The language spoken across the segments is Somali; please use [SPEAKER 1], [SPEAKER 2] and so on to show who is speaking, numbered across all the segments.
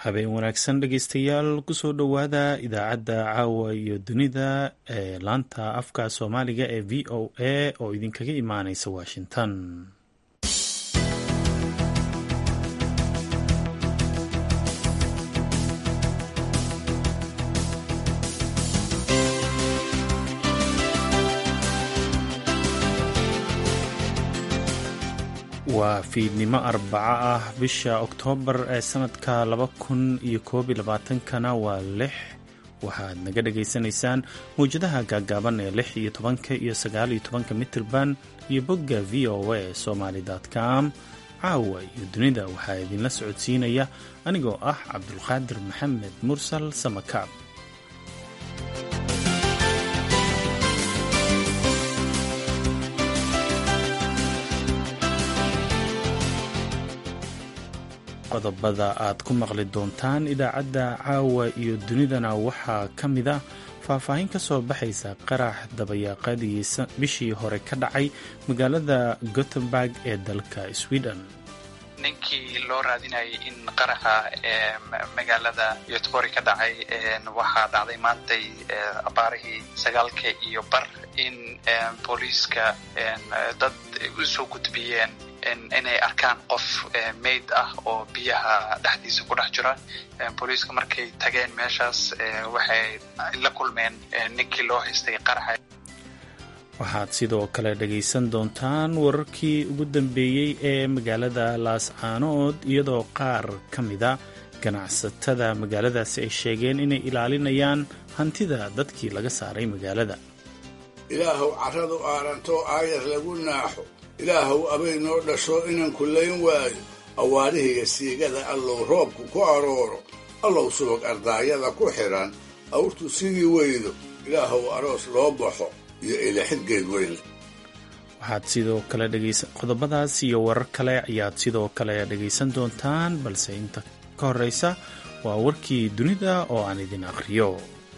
[SPEAKER 1] habeen wanaagsan dhegeystayaal kusoo dhowaada idaacadda caawa iyo dunida ee laanta afka soomaaliga ee v o a oo idinkaga imaaneysa washington waa fiidnimo arbaco ah bisha oktoobar ee sanadka laba kun iyo koob iyo labaatankana waa lix waxaad naga dhagaysanaysaan mawjadaha gaagaaban ee lix iyo tobanka iyo sagaal iyo tobanka mitirban iyo bogga v o a somaly com caawa iyo dunida waxaa idinla socodsiinaya anigoo ah cabdulqaadir maxamed mursal samakaab qodobada aad ku maqli doontaan idaacadda caawa iyo dunidana waxaa ka mid a faahfaahin ka soo baxaysa qarax dabayaaqadii bishii hore ka dhacay magaalada gothenburg ee dalka sweden
[SPEAKER 2] ninkii loo raadinayay in qaraxa magaalada yotbori ka dhacay waxaa dhacday maantay abaarihii sagaalka iyo bar in booliiska dad usoo gudbiyeen inay arkaan qof mayd ah oo biyaha dhexdiisa ku dhex jira booliiska markay tageen meeshaas waxay la kulmeen ninkii loo haystay qaraxa
[SPEAKER 1] waxaad sidoo kale dhagaysan doontaan wararkii ugu dambeeyey ee magaalada laascaanood iyadoo qaar ka mida ganacsatada magaaladaasi ay sheegeen inay ilaalinayaan hantida dadkii laga saaray magaalada
[SPEAKER 3] ilaahow carradu aaranto aayar lagu naaxo ilaahow abay noo dhasho inaan kullayn waayo awaarihiiyo siigada allow roobku ku arooro allow subag ardaayada ku xidhan awrtu sidii weydo ilaahow aroos loo baxo iyo ilaxidgeed weyn
[SPEAKER 1] waxaad sidoo kale dhegaysan qodobadaas iyo warar kale ayaad sidoo kale dhegaysan doontaan balse inta ka horreysa waa warkii dunida oo aan idin akhriyo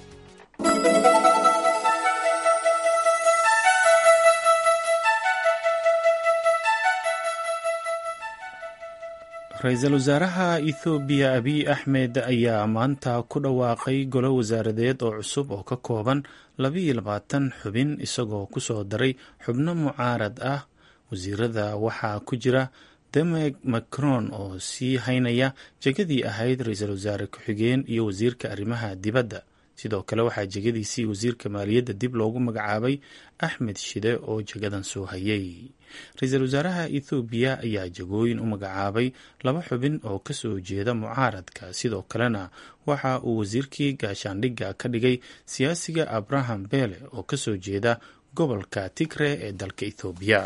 [SPEAKER 1] ra-iisul wasaaraha ethoobiya abiy axmed ayaa maanta ku dhawaaqay golo wasaaradeed oo cusub oo ka kooban labaiyo labaatan xubin isagoo kusoo daray xubno mucaarad ah wasiirada waxaa ku jira demek macron oo sii haynaya jegadii ahayd ra-iisul wasaare ku-xigeen iyo wasiirka arrimaha dibadda sidoo kale waxaa jegadiisii wasiirka maaliyadda dib loogu magacaabay axmed shide oo jagadan soo hayay ra-iisul wasaaraha ethoobiya ayaa jagooyin u magacaabay laba xubin oo kasoo jeeda mucaaradka sidoo kalena waxa uu wasiirkii gaashaandhigga ka dhigay siyaasiga abraham bele oo kasoo jeeda gobolka tigre ee dalka ethoobiya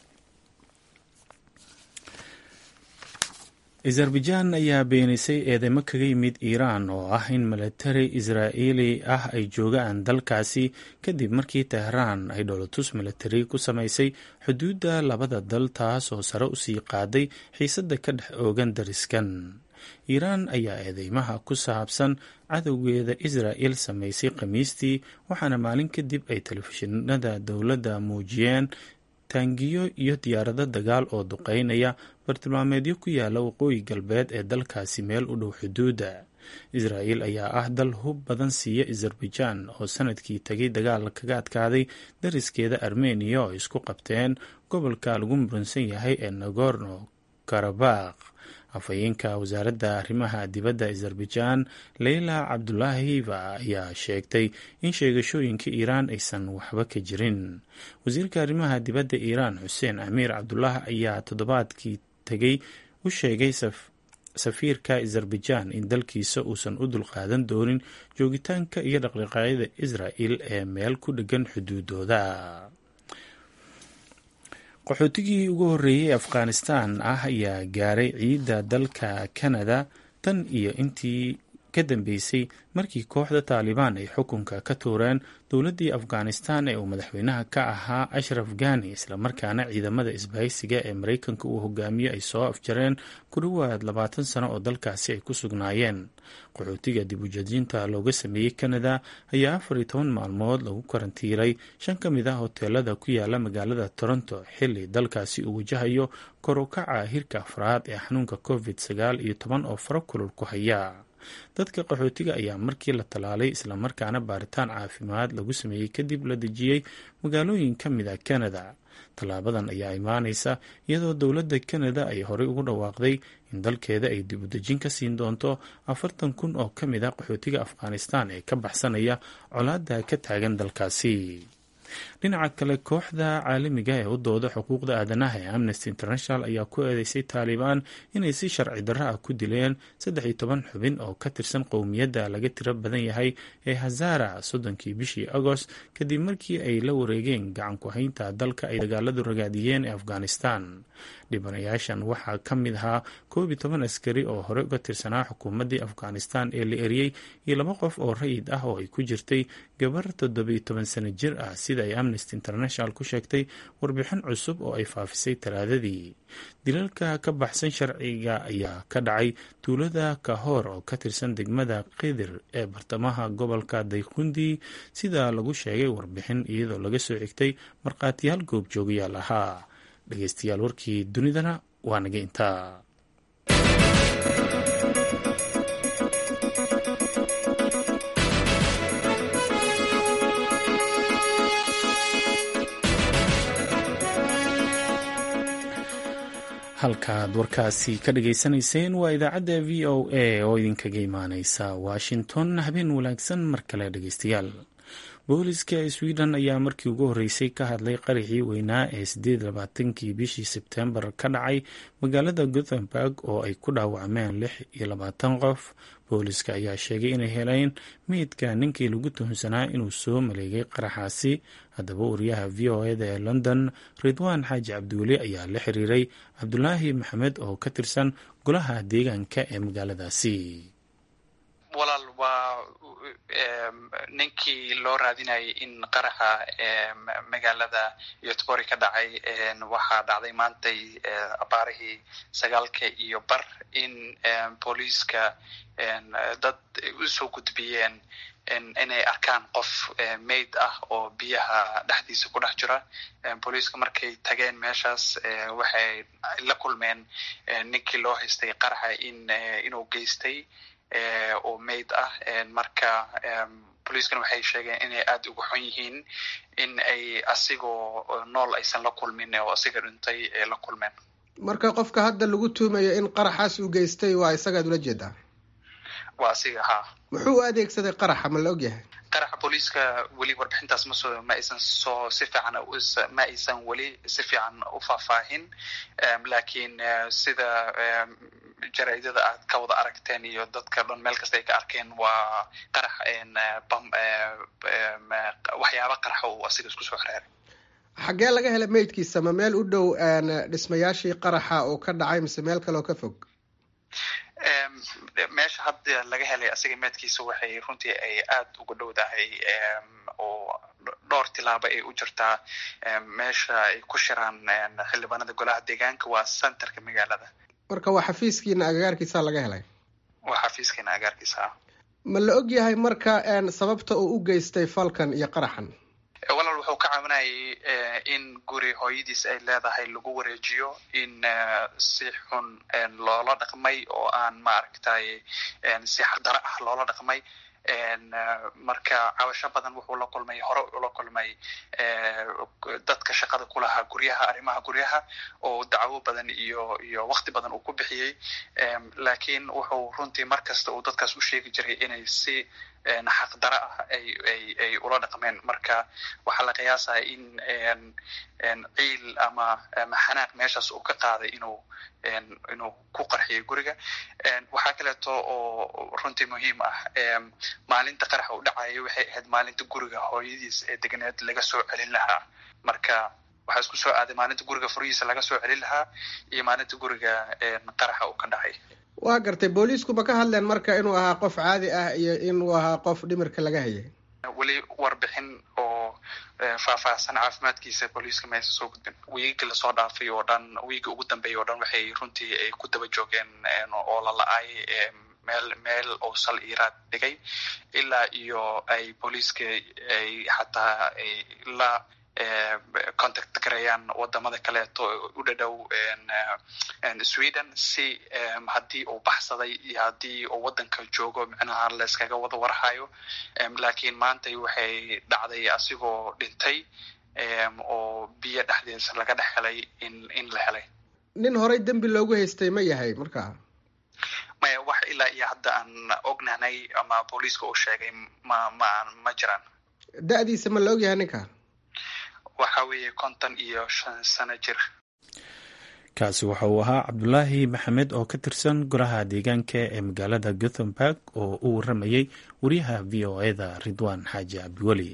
[SPEAKER 1] azerbaijan ayaa beenisay eedeymo kaga yimid iiraan oo ah in milatari israa'iili ah ay joogaan dalkaasi kadib markii tehraan ay dholotus milatari ku samaysay xuduudda labada dal taas oo sare usii qaaday xiisadda ka dhex oogan dariskan iiraan ayaa eedeymaha ku saabsan cadowgeeda israa'il samaysay khamiistii waxaana maalin kadib ay telefishinada dowladda muujiyeen taangiyo iyo diyaarado dagaal oo duqeynaya bartilmaameedyo ku yaala waqooyi galbeed ee dalkaasi meel u dhow xuduudda israa'il ayaa ah dal hub badan siiya azerbaijan oo sanadkii tagay dagaal kaga adkaaday dariskeeda armeniya oo isku qabteen gobolka lagu muransan yahay ee nagorno karabakh afhayeenka wasaaradda arrimaha dibadda azerbaijan leyla cabdulaahiva ayaa sheegtay in sheegashooyinka iiraan aysan waxba ka jirin wasiirka arrimaha dibadda iiraan xuseen amiir cabdulaah ayaa toddobaadkii tegay u sheegay safiirka azerbaijan in dalkiisa uusan u dulqaadan doonin joogitaanka iyo dhaqdhaqaaqyada israa'il ee meel ku dhegan xuduudooda qaxootigii ugu horreeyey afghanistan ah ayaa gaaray ciidda dalka canada tan iyo intii ka dambeysay markii kooxda taalibaan ay xukunka ka tuureen dowladdii afghanistan ee uu madaxweynaha ka ahaa ashraf ghani islamarkaana ciidamada isbahaysiga ee maraykanka uu hogaamiyo ay soo afjareen ku dhowaad labaatan sano oo dalkaasi ay ku sugnaayeen qaxootiga dib ujeedinta looga sameeyey canada ayaa afar iyo toban maalmood lagu karantiilay shan ka mid ah hoteelada ku yaala magaalada toronto xili dalkaasi uu wajahayo kor u kaca hirka afraad ee xanuunka covid sagaal iyo toban oo faro kulul ku haya dadka qaxootiga ayaa markii la tallaalay islamarkaana baaritaan caafimaad lagu sameeyey kadib la dejiyey magaalooyin ka mid a kanada tallaabadan ayaa imaanaysa iyadoo dowladda kanada ay horey ugu dhawaaqday in dalkeeda ay dib u dejin ka siin doonto afartan kun oo ka mid a qaxootiga afghanistan ee ka baxsanaya colaadda ka taagan dalkaasi dhinaca kale kooxda caalamiga ee u dooda xuquuqda aadanaha ee amnesty international ayaa ku eedeysay taalibaan inay si sharci darro ah ku dileen saddex iyo toban xubin oo ka tirsan qowmiyadda laga tiro badan yahay ee hazara soddonkii bishii agost kadib markii ay la wareegeen gacan ku-haynta dalka ay dagaaladu ragaadiyeen ee afghanistan dhibanayaashan waxaa ka mid ahaa koob iyo toban askari oo hore uga tirsanaa xukuumaddii afghanistan ee la eriyey iyo laba qof oo rayid ah oo ay ku jirtay gabar toddobiyo toban sano jir ah sida ay amnesty international ku sheegtay warbixin cusub oo ay faafisay talaadadii dilalka ka baxsan sharciga ayaa ka dhacay tuulada kahoor oo ka tirsan degmada kidir ee bartamaha gobolka dayqundi sida lagu sheegay warbixin iyadoo laga soo xigtay markhaatiyaal goobjoogayaal ahaa dhegeystayaal warkii dunidana waa naga intaa halkaad warkaasi ka dhageysanayseen waa idaacadda v o a oo idinkaga imaaneysa washington habeen wanaagsan mar kale dhegeystayaal booliska sweden ayaa markii ugu horreysay ka hadlay qaraxii weynaa ee sideed labaatankii bishii sebtembar ka dhacay magaalada gothenburg oo ay ku dhaawacmeen lix iyo labaatan qof booliska ayaa sheegay inay heleen meydka ninkii lagu tuhunsanaa inuu soo maleegay qaraxaasi haddaba wariyaha v o eda ee london ridwaan xaaji cabdiweli ayaa la xiriiray cabdulaahi maxamed oo ka tirsan golaha deegaanka ee magaaladaasi
[SPEAKER 2] walaal waa ninkii loo raadinayay in qaraxa magaalada yotbori ka dhacay waxaa dhacday maantay abaarihii sagaalka iyo bar in booliiska dad usoo gudbiyeen inay arkaan qof mayd ah oo biyaha dhexdiisa ku dhex jira booliiska markay tageen meeshaas waxay la kulmeen ninkii loo haystay qaraxa in inuu geystay oo mayd ah marka booliiskana waxay sheegeen inay aada uga xun yihiin in ay asigoo nool aysan la kulmin oo asiga dhintay ay la kulmeen
[SPEAKER 4] marka qofka hadda lagu tuumayo in qaraxaas uu geystay waa isagaad ula jeedaa
[SPEAKER 2] waa asiga haa
[SPEAKER 4] muxuu u adeegsaday qaraxa ma la ogyahay
[SPEAKER 2] qaraxa booliiska weli warbixintaas masoo ma aysan soo si fiican ma aysan weli si fiican u faahfaahin laakiin sida jaraidada aad ka wada aragteen iyo dadka dhan meel kasta ay ka arkeen waa qarax waxyaaba qaraxa uu asiga isku soo xereeray
[SPEAKER 4] xaggee laga helay meydkiisa ma meel u dhow dhismayaashii qaraxa oo ka dhacay mise meel kale oo ka fog
[SPEAKER 2] meesha hadda laga helay asiga meedkiisa waxay runtii ay aada uga dhowdahay oo dhowr tilaabo ay u jirtaa meesha ay ku shiraan xildhibaanada golaha deegaanka waa centerka magaalada
[SPEAKER 4] marka waa xafiiskiina agagaarkiisa laga helay
[SPEAKER 2] waa xafiiskiina agagaarkiisa
[SPEAKER 4] ma la og yahay marka sababta uu u geystay falkan iyo qaraxan
[SPEAKER 2] walaal wuxuu ka caawinayay in guri hooyadiis ay leedahay lagu wareejiyo in si xun loola dhaqmay oo aan maaragtay si xardaro ah loola dhaqmay marka cabasho badan wuxuu la kulmay hore ula kulmay dadka shaqada kulahaa guryaha arrimaha guryaha oo dacwo badan iyo iyo wakti badan uu ku bixiyey laakiin wuxuu runtii mar kasta uu dadkaas u sheegi jiray inay si xaqdaro ah ay ay ay ula dhaqmeen marka waxaa la qiyaasaya in ciil ama ama xanaaq meeshaas uu ka qaaday inuu inuu ku qarxiyay guriga waxaa kaleeto oo runtii muhiim ah maalinta qaraxa u dhacaya waxay ahayd maalinta guriga hooyadiis ee deganeed laga soo celin lahaa marka waxaa isku soo aaday maalinta guriga furihiisa laga soo celin lahaa iyo maalinta guriga qaraxa uu ka dhacay
[SPEAKER 4] waa gartay booliisku ma ka hadleen marka inuu ahaa qof caadi ah iyo inuu ahaa qof dhimirka laga hayay
[SPEAKER 2] weli warbixin oo faahfaahsan caafimaadkiisa booliiska maysa soo gudbin wiigii lasoo dhaafay oo dhan wiigii ugu dambeeyay oo dhan waxay runtii ay ku daba joogeen oo la la-ay meel meel oo sal iiraad dhigay ilaa iyo ay booliiska ay xataa ay la contact gareeyaan wadamada kaleeto u dhadhow sweden si haddii uu baxsaday iyo haddii uu wadanka joogo micnaha layskaga wada warhayo laakiin maanta waxay dhacday asigoo dhintay oo biyo dhexdiisa laga dhex helay in in la helay
[SPEAKER 4] nin horey dembi loogu haystay ma yahay marka
[SPEAKER 2] maya wax ilaa iyo hadda aan ognahnay ama booliiska uu sheegay ma ma ma jiraan
[SPEAKER 4] da-diisa ma la ogyahay ninka
[SPEAKER 2] waxa weeye konton iyo shan sano jir
[SPEAKER 1] kaasi waxa uu ahaa cabdulaahi maxamed oo ka tirsan golaha deegaanka ee magaalada gothenburg oo u waramayay wariyaha v o eda ridwaan xaaji cabdiweli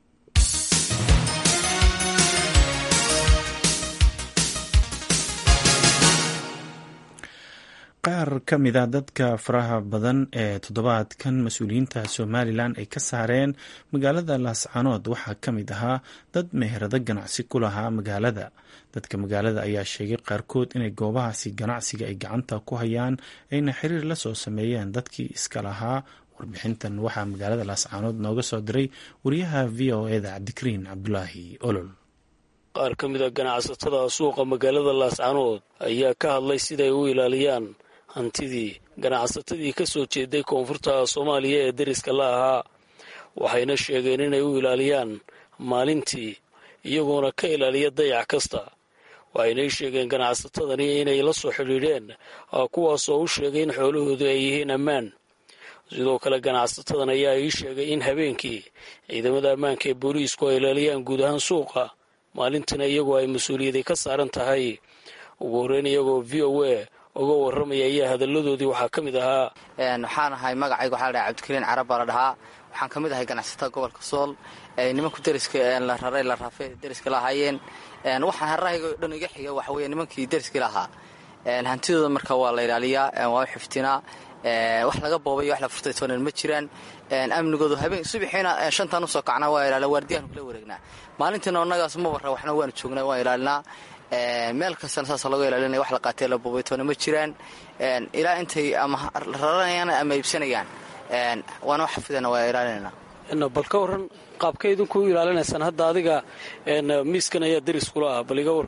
[SPEAKER 1] qaar ka mid a dadka faraha badan ee toddobaadkan mas-uuliyiinta somalilan ay ka saareen magaalada laascanood waxaa ka mid ahaa dad meherado ganacsi ku lahaa magaalada dadka magaalada ayaa sheegay qaarkood inay goobahaasi ganacsiga ay gacanta ku hayaan ayna xiriir la soo sameeyeen dadkii iska lahaa warbixintan waxaa magaalada laascanood nooga soo diray wariyaha v o eda cabdikariin cabdulaahi olol
[SPEAKER 5] qaar ka mid a ganacsatada suuqa magaalada laascanood ayaa ka hadlay siday u ilaaliyaan hantidii ganacsatadii ka soo jeeday koonfurta soomaaliya ee deriska la ahaa waxayna sheegeen inay u ilaaliyaan maalintii iyagoona ka ilaaliya dayac kasta waxaynay sheegeen ganacsatadani inay la soo xidhiidheen kuwaasoo u sheegay in xoolahoodu ay yihiin ammaan sidoo kale ganacsatadan ayaa ii sheegay in habeenkii ciidamada ammaanka ee booliisku ay ilaaliyaan guud ahaan suuqa maalintina iyagoo ay mas-uuliyadi ka saaran tahay ugu horreyn iyagoo v o a uga warramaya ayaa hadalladoodii waxaa ka mid ahaa
[SPEAKER 6] waxaan ahay magacayga waxaa la dhahay cabdikariin carab baa la dhahaa waxaan ka mid ahay ganacsatada gobolka sool nimanku deriska la raray la rafe deriska la ahaayeen waxaan harahayga dhan iga xiga waxa weye nimankii deriskii lahaa hantidooda marka waa la ilaaliyaa waa u xiftinaa wax laga boobay wax la furtay toonan ma jiraan amnigoodu habeen subaxiina shantaan usoo kacnaa waa ilaaliya waardiyaanu kula wareegnaa maalintiina annagaas ma warra waxna waanu joognaa waan ilaalinaa meel kastana saasa laga ilaalinaya wax la qaatee la boobay toona ma jiraan ilaa intay ama raranayaan ama iibsanayaan waana wax xafidana waa ilaalinayna
[SPEAKER 5] bal ka waran qaabka idinku ilaalinaysaan hadda adiga miiskan ayaa deris kula ah bal iga war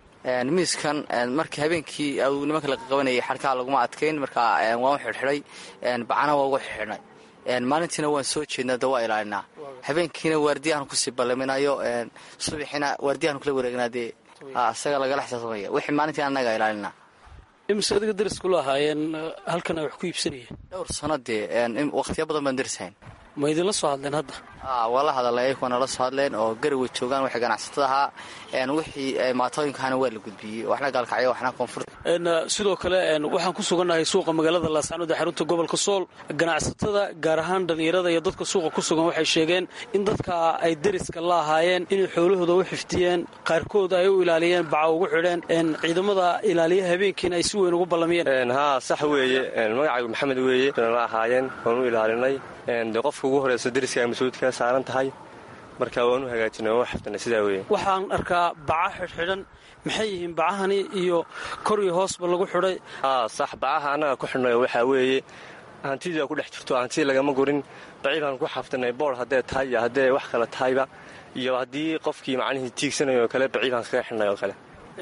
[SPEAKER 6] miiskan markii habeenkii nimanka la qabanayay xarkaha laguma adkayn marka waan u xidhxidhay bacana waa ugu xidxidhnay maalintiina waan soo jeednaa da waa ilaalinaa habeenkiina waardiyahan kusii ballaminayo subaxiina waardiyahan kula wareegnaa dee isaga lagala xisaabtamaya wixii maalintii annaga ilaalinaa
[SPEAKER 5] imise adiga deris kula ahaayeen halkan ay wax ku iibsanayeen
[SPEAKER 6] dhowr sano dee wakhtiya badan baan derishayn
[SPEAKER 5] ma idinla soo hadleen hadda
[SPEAKER 6] waa la hadalay ayagoo nala soo hadleen oo garaway joogaan waxay ganacsatada ahaa wixii maatooyinkahana waa la gudbiyey waxna gaalkacyo waxna koonfur
[SPEAKER 5] sidoo kale waxaan ku sugannahay suuqa magaalada laascanood ee xarunta gobolka sool ganacsatada gaar ahaan dhallinyarada iyo dadka suuqa ku sugan waxay sheegeen in dadka ay deriska la ahaayeen inay xoolahooda u xifdiyeen qaarkood ay u ilaaliyeen baca ugu xidheen ciidamada ilaaliya habeenkiina ay si weyn ugu ballamiyeen
[SPEAKER 7] haa sax weeye magacaygu maxamed weeye la ahaayeen waan u ilaalinay de qofka ugu horeyso deriska ay mas-uulidkaa saaran tahay marka waan u hagaajinay waan u xifdinay sidaa weeye
[SPEAKER 5] waxaan arkaa baca xidhxidhan maxay yihiin bacahani iyo kor iyo hoosba lagu xidhay
[SPEAKER 7] haa sax bacaha annaga ku xidhnay waxaa weeye hantidii ku dhex jirto hantii lagama gurin bacii baan ku xafdinay boor haddee tahay iyo haddee wax kale tahayba iyo haddii qofkii macnihii tiigsanayo oo kale bacii baan kaga xidhnay oo kale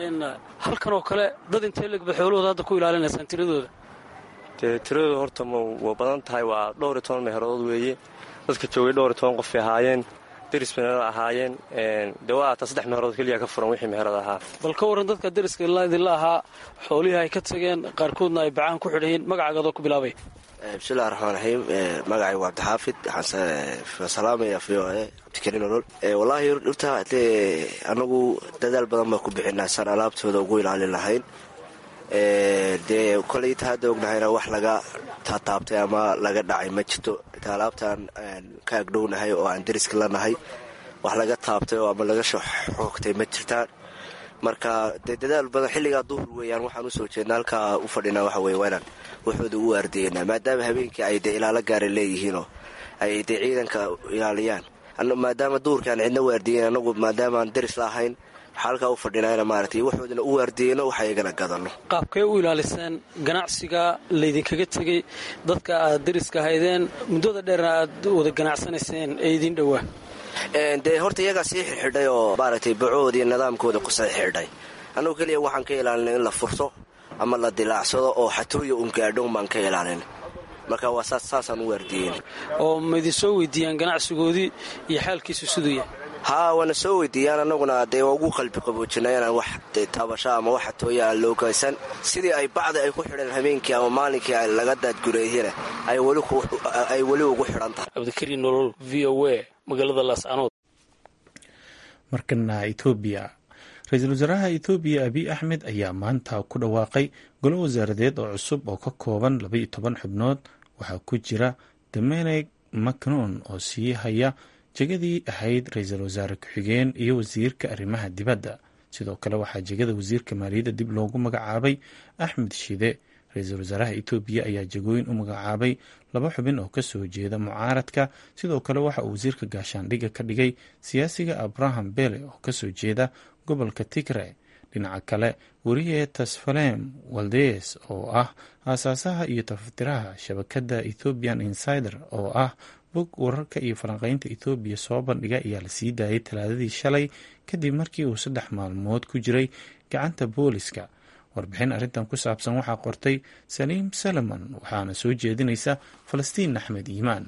[SPEAKER 5] halkan oo kale dad intee legba xoolahooda hadda ku ilaalinaysaan tiradooda
[SPEAKER 7] dee tiradooda horta waa badan tahay waa dhowr iyo toban meherodood weeye dadka joogay dhowr iyo toban qofay ahaayeen deris meherada ahaayeen dee waa taa saddex meherood keliya ka furan wixii meherada ahaa
[SPEAKER 5] bal ka warran dadka deriska idinla ahaa xoolihii ay ka tageen qaarkoodna ay bacahan ku xidhayiin magacaagadoo ku bilaabay
[SPEAKER 8] bismillahi raxmaan raxiim magacaygu cabdixaafid waxaan salaamaya v o e cabdikariin olol wallaahi horta dee anagu dadaal badan baan ku bixinaa saan alaabtooda ugu ilaalin lahayn dee koley inta hadda ognahayna wax laga taataabtay ama laga dhacay ma jirto inta alaabtaan ka agdhownahay oo aan deriska lanahay wax laga taabtay oo ama laga xoogtay ma jirtaan marka dee dadaal badan xilligaa duhur weeyaan waxaan usoo jeedna halkaa u fadhinaa waxa weye waynaan waxooda u waardiyeynaa maadaama habeenkii ay dee ilaalo gaara leeyihiinoo ay dee ciidanka ilaaliyaan maadaama duhurkaan cidna waardiyeyn anagu maadaamaan deris la ahayn halkaa u fadhinayna maaragtay waxoodana u waardiyeyno wax ayagana gadano
[SPEAKER 5] qaabkay u ilaaliseen ganacsiga laydinkaga tegey dadka aad deriska haydeen muddada dheerna aad wada ganacsanayseen ee idin dhowaa
[SPEAKER 8] dee horta iyagaa sii xirxidhay oo maaragtay bacoodii nidaamkooda ku sii xidhay annugu keliya waxaan ka ilaalinay in la furto ama la dilaacsado oo xatooya un gaadhown baan ka ilaalina marka waa saasaan u waardiyen
[SPEAKER 5] oo maydin soo weydiiyaan ganacsigoodii iyo xaalkiisu siduu yahay
[SPEAKER 8] haa waana soo weydiiyaan annaguna dee waa ugu qalbi qaboojinay inaan wax taabasho ama wax xatooya aan loo geysan sidii ay bacdi ay ku xidheen habeenkii ama maalinkii laga daadgureeyena ay weli ugu xidhan tahay
[SPEAKER 5] cabdikariin nolol v o a magaalada laascanood
[SPEAKER 1] markana etoobiya ra-iisul wasaaraha etoobiya abiy axmed ayaa maanta ku dhawaaqay golo wasaaradeed oo cusub oo ka kooban labaiyo toban xubnood waxaa ku jira domeneg macnon oo sii haya jegadii ahayd ra-iisul wasaare ku-xigeen iyo wasiirka arrimaha dibadda sidoo kale waxaa jegada wasiirka maaliyadda dib loogu magacaabay axmed shide ra-iisul wasaaraha etoobiya ayaa jegooyin u magacaabay laba xubin oo kasoo jeeda mucaaradka sidoo kale waxa uu wasiirka gaashaandhigga ka dhigay siyaasiga abraham bele oo kasoo jeeda gobolka tigre dhinaca kale weriye tasfalem waldes oo ah aasaasaha iyo tafatiraha shabakadda ethoopian insider oo ah bog wararka iyo falanqeynta ethoobiya soo bandhiga ayaa la sii daayay talaadadii shalay kadib markii uu saddex maalmood ku jiray gacanta booliska warbixin arrintan ku saabsan waxaa qortay saliim salaman waxaana soo jeedinaysa falastiin axmed iimaan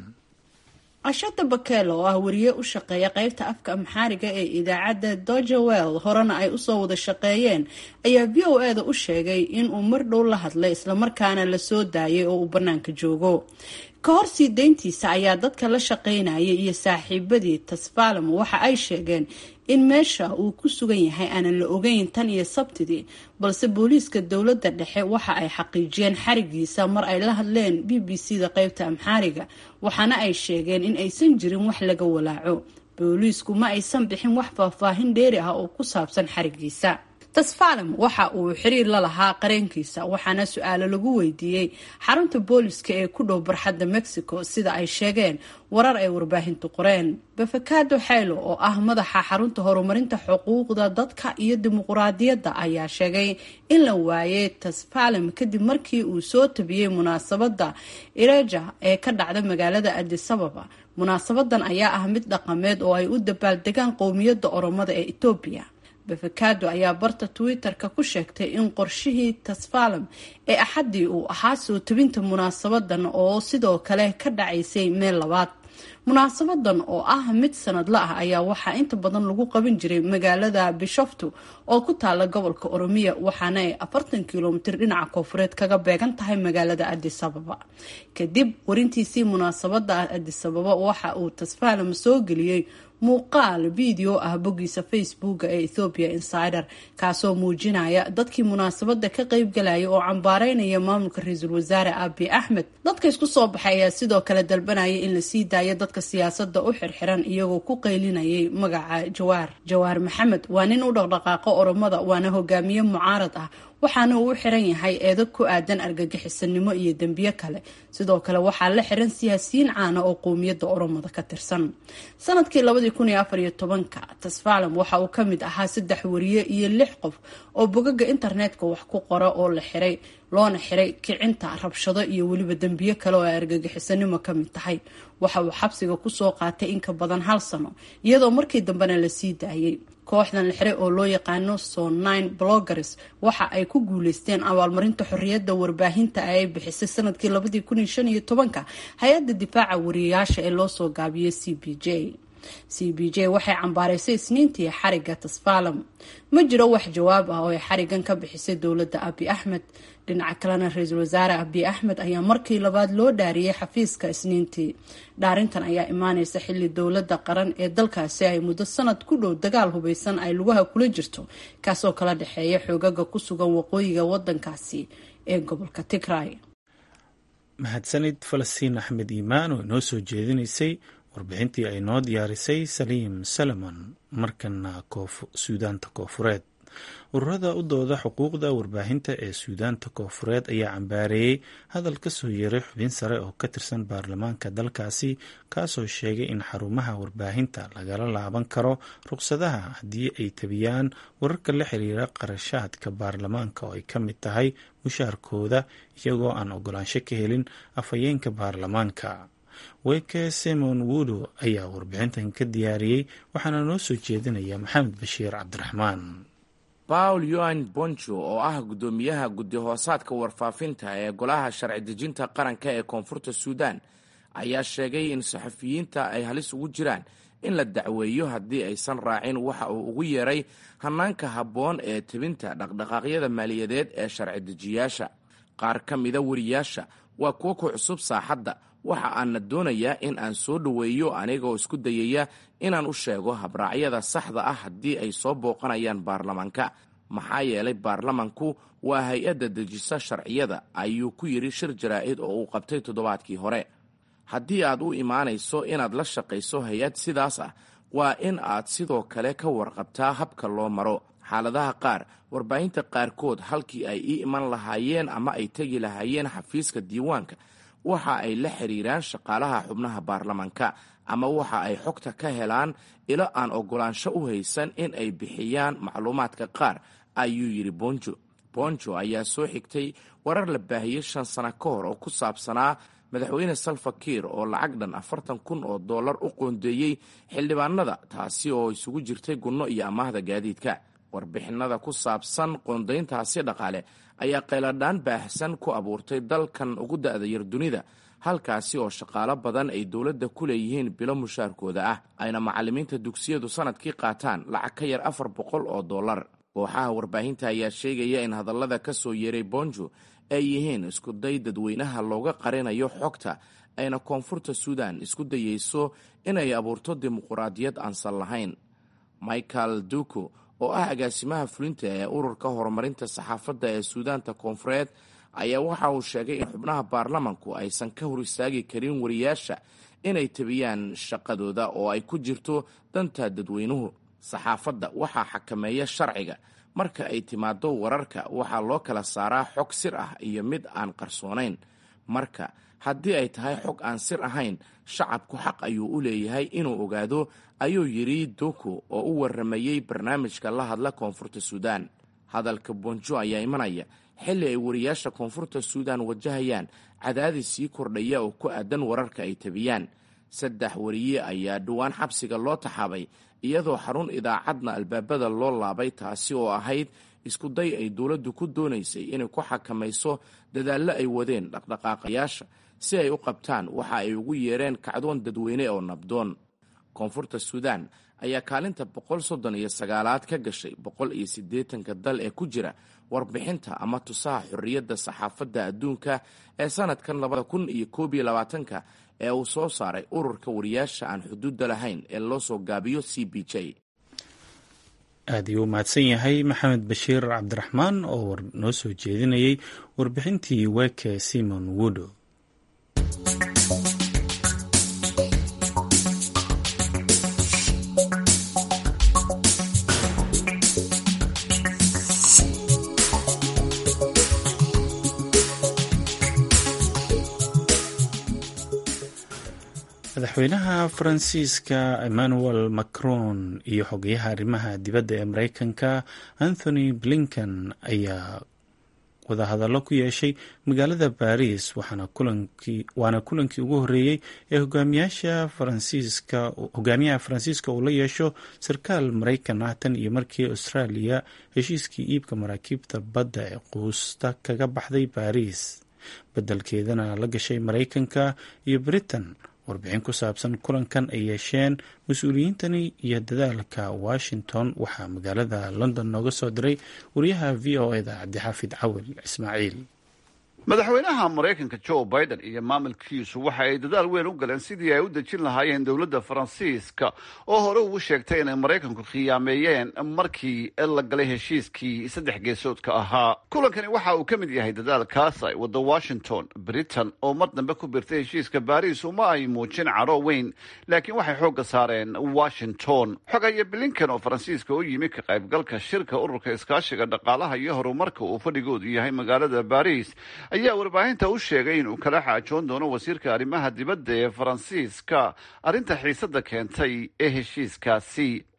[SPEAKER 9] ashada bakel oo ah wariye u shaqeeya qeybta afka amxaariga ee idaacadda dojawel horena ay usoo wada shaqeeyeen ayaa v o e da u sheegay inuu mar dhow la hadlay islamarkaana lasoo daayay oo uu bannaanka joogo ka hor sii deyntiisa ayaa dadka la shaqaynayay iyo saaxiibadii tasfalem waxa ay sheegeen in meesha uu ku sugan yahay aanan la ogeyn tan iyo sabtidii balse booliiska dowladda dhexe waxa ay xaqiijiyeen xarigiisa mar ay la hadleen b b c da qeybta amxaariga waxaana ay sheegeen in aysan jirin wax laga walaaco booliisku ma aysan bixin wax faahfaahin dheeri ah oo ku saabsan xarigiisa tasfalem waxa uu xiriir la lahaa qareenkiisa waxaana su-aalo lagu weydiiyey xarunta booliska ee ku dhow barxadda mexico sida ay sheegeen warar ay warbaahintu qoreen befekado xaylo oo ah madaxa xarunta horumarinta xuquuqda dadka iyo dimuquraadiyadda ayaa sheegay in la waayay tasfalem kadib markii uu soo tabiyey munaasabadda ireja ee ka dhacda magaalada adisababa munaasabadan ayaa ah mid dhaqameed oo ay u dabaaldegaan qowmiyadda oromada ee etoobiya befekado ayaa barta twitter-ka ku sheegtay in qorshihii tasfalem ee axaddii uu ahaa soo tabinta munaasabadan oo sidoo kale ka dhacaysay meel labaad munaasabadan oo ah mid sanadla ah ayaa waxaa inta badan lagu qaban jiray magaalada bishoftu oo ku taala gobolka oromiya waxaana ay afartan kilomitir dhinaca koofureed kaga beegan tahay magaalada adisababa kadib warintiisii munaasabada adisababa waxa uu tasfalem soo geliyey muuqaal video ah boggiisa facebooka ee ethopia insider kaasoo muujinaya dadkii munaasabada ka qeybgalaya oo cambaareynaya maamulka ra-iisul wasaare abi axmed dadka isku soo baxay ayaa sidoo kale dalbanaya in la sii daayo dadka siyaasada u xirxiran iyagoo ku qaylinayay magaca jawaar jawaar maxamed waa nin u dhaqdhaqaaqo oromada waana hogaamiye mucaarad ah waxaana uu u xiran yahay eedo ku aadan argagixisanimo iyo dembiyo kale sidoo kale waxaa la xiran siyaasiyiin caana oo qowmiyadda oromada ka tirsan sanadkii labadii kun iyo afar iyo tobanka tasfalem waxa uu ka mid ahaa saddex wariye iyo lix qof oo bogaga internetka wax ku qora oo la xiray loona xiray kicinta rabshado iyo weliba dembiyo kale oo ay argagixisanimo ka mid tahay waxa uu xabsiga kusoo qaatay in ka badan hal sano iyadoo markii dambena la sii daayay kooxdan la xiray oo loo yaqaano sonine bloggers waxa ay ku guuleysteen abaalmarinta xorriyadda warbaahinta ay bixisay sanadkii labadii kun iyo shan iyo tobanka hay-adda difaaca wariyayaasha ee loosoo gaabiyey c b j c b j waxay cambaaraysay isniintii xariga tasfalem ma jiro wax jawaab ah oo ay xarigan ka bixisay dowladda abi axmed dhinaca kalena ra-iisul wasaare abi axmed ayaa markii labaad loo dhaariyey xafiiska isniintii dhaarintan ayaa imaaneysa xilli dowladda qaran ee dalkaasi ay muddo sanad ku dhow dagaal hubeysan ay lugaha kula jirto kaasoo kala dhexeeya xoogaga ku sugan waqooyiga wadankaasi ee gobolka tigray
[SPEAKER 1] mahadsanid falastiin axmed iimaan oo inoo soo jeedinaysay warbixintii ay noo diyaarisay saliim salomon markana suudaanta koofureed ururada u dooda xuquuqda warbaahinta ee suudaanta koofureed ayaa cambaareeyey hadal ka soo yeeray xubin sare oo ka tirsan baarlamaanka dalkaasi kaasoo sheegay in xarumaha warbaahinta lagala laaban karo ruqsadaha haddii ay tabiyaan wararka la xiriira qarashaadka baarlamaanka oo ay ka mid tahay mushaarkooda iyagoo aan ogolaansho ka helin afhayeenka baarlamaanka weke simon wudo ayaa warbixintan ka diyaariyey waxaana noo soo jeedinaya maxamed bashiir cabdiraxmaan
[SPEAKER 10] paul yoan bonjo oo ah guddoomiyaha guddi hoosaadka warfaafinta ee golaha sharci dejinta qaranka ee koonfurta suudan ayaa sheegay in saxafiyiinta ay halis ugu jiraan in la dacweeyo haddii aysan raacin waxa uu ugu yeeray hanaanka habboon ee tebinta dhaqdhaqaaqyada maaliyadeed ee sharci dejiyaasha qaar ka mida wariyaasha waa kuwo ku cusub saaxadda waxa aanna doonayaa in aan soo dhoweeyo anigoo isku dayaya inaan u sheego habraacyada saxda ah haddii ay soo booqanayaan baarlamaanka maxaa yeelay baarlamanku waa hay-adda dejisa sharciyada ayuu ku yidhi shir jaraa'id oo uu qabtay toddobaadkii hore haddii aad u imaanayso inaad la shaqayso hay-ad sidaas ah waa in aad sidoo kale ka warqabtaa habka loo maro xaaladaha qaar warbaahinta qaarkood halkii ay ii iman lahaayeen ama ay tegi lahaayeen xafiiska diiwaanka waxa ay la xiriiraan shaqaalaha xubnaha baarlamanka ama waxa ay xogta ka helaan ilo aan oggolaansho u haysan in ay bixiyaan macluumaadka qaar ayuu yidhi bonjo bonjo ayaa soo xigtay warar la baahiyey shan sano ka hor oo ku saabsanaa madaxweyne salva kiir oo lacag dhan afartan kun oo dollar u qoondeeyey xildhibaanada taasi oo isugu jirtay gunno iyo amaahda gaadiidka warbixinada ku saabsan qoondayntaasi dhaqaale ayaa qayladhaan baahsan ku abuurtay dalkan ugu da'da yar dunida halkaasi oo shaqaalo badan ay dowladda ku leeyihiin bilo mushaarkooda ah ayna macallimiinta dugsiyadu sanadkii qaataan lacag ka yar afar boqol oo dollar kooxaha warbaahinta ayaa sheegaya in hadallada ka soo yeeray bonjo ay yihiin iskuday dadweynaha looga qarinayo xogta ayna koonfurta suudan isku dayeyso inay abuurto dimuquraadiyad aansan lahayn michael duku oo ah agaasimaha fulinta ee ururka horumarinta saxaafadda ee suudaanta koonfureed ayaa waxa uu sheegay in xubnaha baarlamanku aysan ka hor istaagi karin wariyaasha inay tabiyaan shaqadooda oo ay ku jirto danta dadweynuhu saxaafadda waxaa xakameeya sharciga marka ay timaado wararka waxaa loo kala saaraa xog sir ah iyo mid aan qarsoonayn marka haddii ay tahay xog aan sir ahayn shacabku xaq ayuu u leeyahay inuu ogaado ayuu yidhi duku oo u warramayey barnaamijka la hadla koonfurta suudaan hadalka bonjo ayaa imanaya xilli ay wariyaasha koonfurta suudan wajahayaan cadaadis sii kordhaya oo ku aadan wararka ay tabiyaan saddex wariye ayaa dhowaan xabsiga loo taxaabay iyadoo xarun idaacadna albaabada loo laabay taasi oo ahayd iskuday ay dowladdu ku doonaysay inay ku xakamayso dadaallo ay wadeen dhaqdhaqaaqayaasha si ay u qabtaan waxa ay ugu yeereen kacdoon dadweyne oo nabdoon koonfurta suudan ayaa kaalinta boqol soddon iyo sagaalaad ka gashay boqol iyo siddeetanka dal ee ku jira warbixinta ama tusaha xorriyadda saxaafadda adduunka ee sanadkan labada kun iyo koob iyo labaatanka ee uu soo saaray ururka wariyaasha aan xuduudda lahayn ee loo soo gaabiyo c b j
[SPEAKER 1] aad ayuu u mahadsan yahay maxamed bashiir cabdiraxmaan oo noo soo jeedinayay warbixintii weke simon wudo madaxweynaha faransiiska emmanuel macron iyo xogeyaha arrimaha dibadda ee mareykanka anthony blinken ayaa wadahadallo ku yeeshay magaalada baris waana kulankii ugu horeeyey ee hogaamiyaha faransiiska uu la yeesho sarkaal mareykan ah tan iyo markii australia heshiiskii iibka maraakiibta badda ee quusta kaga baxday baris beddelkeedana la gashay mareykanka iyo britain warbixin ku saabsan kulankan ay yeesheen mas-uuliyiintani iyo dadaalka washington waxaa magaalada london nooga soo diray wariyaha v o eda cabdixaafid cawil ismaaciil
[SPEAKER 11] madaxweynaha maraykanka joe biden iyo maamulkiisu waxa ay dadaal weyn u galeen sidii ay u dejin lahaayeen dowladda faransiiska oo hore ugu sheegtay inay maraykanku khiyaameeyeen markii la galay heshiiskii saddex geesoodka ahaa kulankani waxa uu ka mid yahay dadaalkaas ay wadda washington britain oo mar dambe ku birtay heshiiska baris uma ay muujin caro weyn laakiin waxay xoogga saareen washington xogaya blinken oo faransiiska u yimi ka qaybgalka shirka ururka iskaashiga dhaqaalaha iyo horumarka uu fadhigoodu yahay magaalada baris ayaa warbaahinta u sheegay inuu kala xaajoon doono wasiirka arrimaha dibadda ee faransiiska arrinta xiisadda keentay ee heshiiskaasi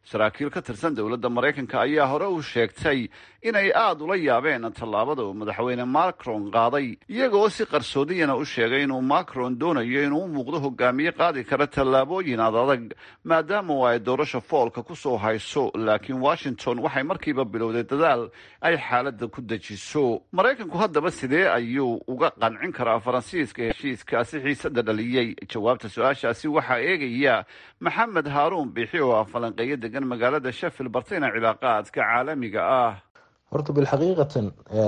[SPEAKER 11] saraakiil ka tirsan dowladda maraykanka ayaa hore u sheegtay inay aada ula yaabeen tallaabada uu madaxweyne macron qaaday iyagoo si qarsoodiyana u sheegay inuu macron doonayo inuu u muuqdo hogaamiye qaadi kara tallaabooyin ad adag maadaama oo ay doorasha foolka ku soo hayso laakiin washington waxay markiiba bilowday dadaal ay xaaladda ku dejiso maraykanku haddaba sidee ayuu uga qancin karaa faransiiska heshiiskaasi xiisada dhaliyey jawaabta su-aashaasi waxaa eegaya maxamed haaruun biixi oo ah falanqeeyo degan magaalada sheffield bartayna cilaaqaadka caalamiga ah
[SPEAKER 12] horta bilxaqiiqatan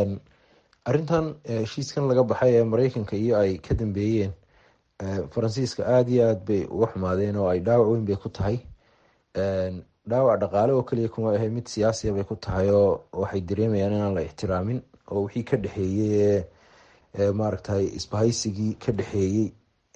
[SPEAKER 12] arrintan heshiiskan laga baxay ee mareykanka iyo ay ka dambeeyeen faransiiska aada iyo aada bay uga xumaadeen oo ay dhaawac weyn bay ku tahay dhaawac dhaqaale oo keliya kuma ahe mid siyaasiya bay ku tahay oo waxay dareemayaan inaan la ixtiraamin oo wixii ka dhexeeyey ee maaragtay isbahaysigii ka dhexeeyey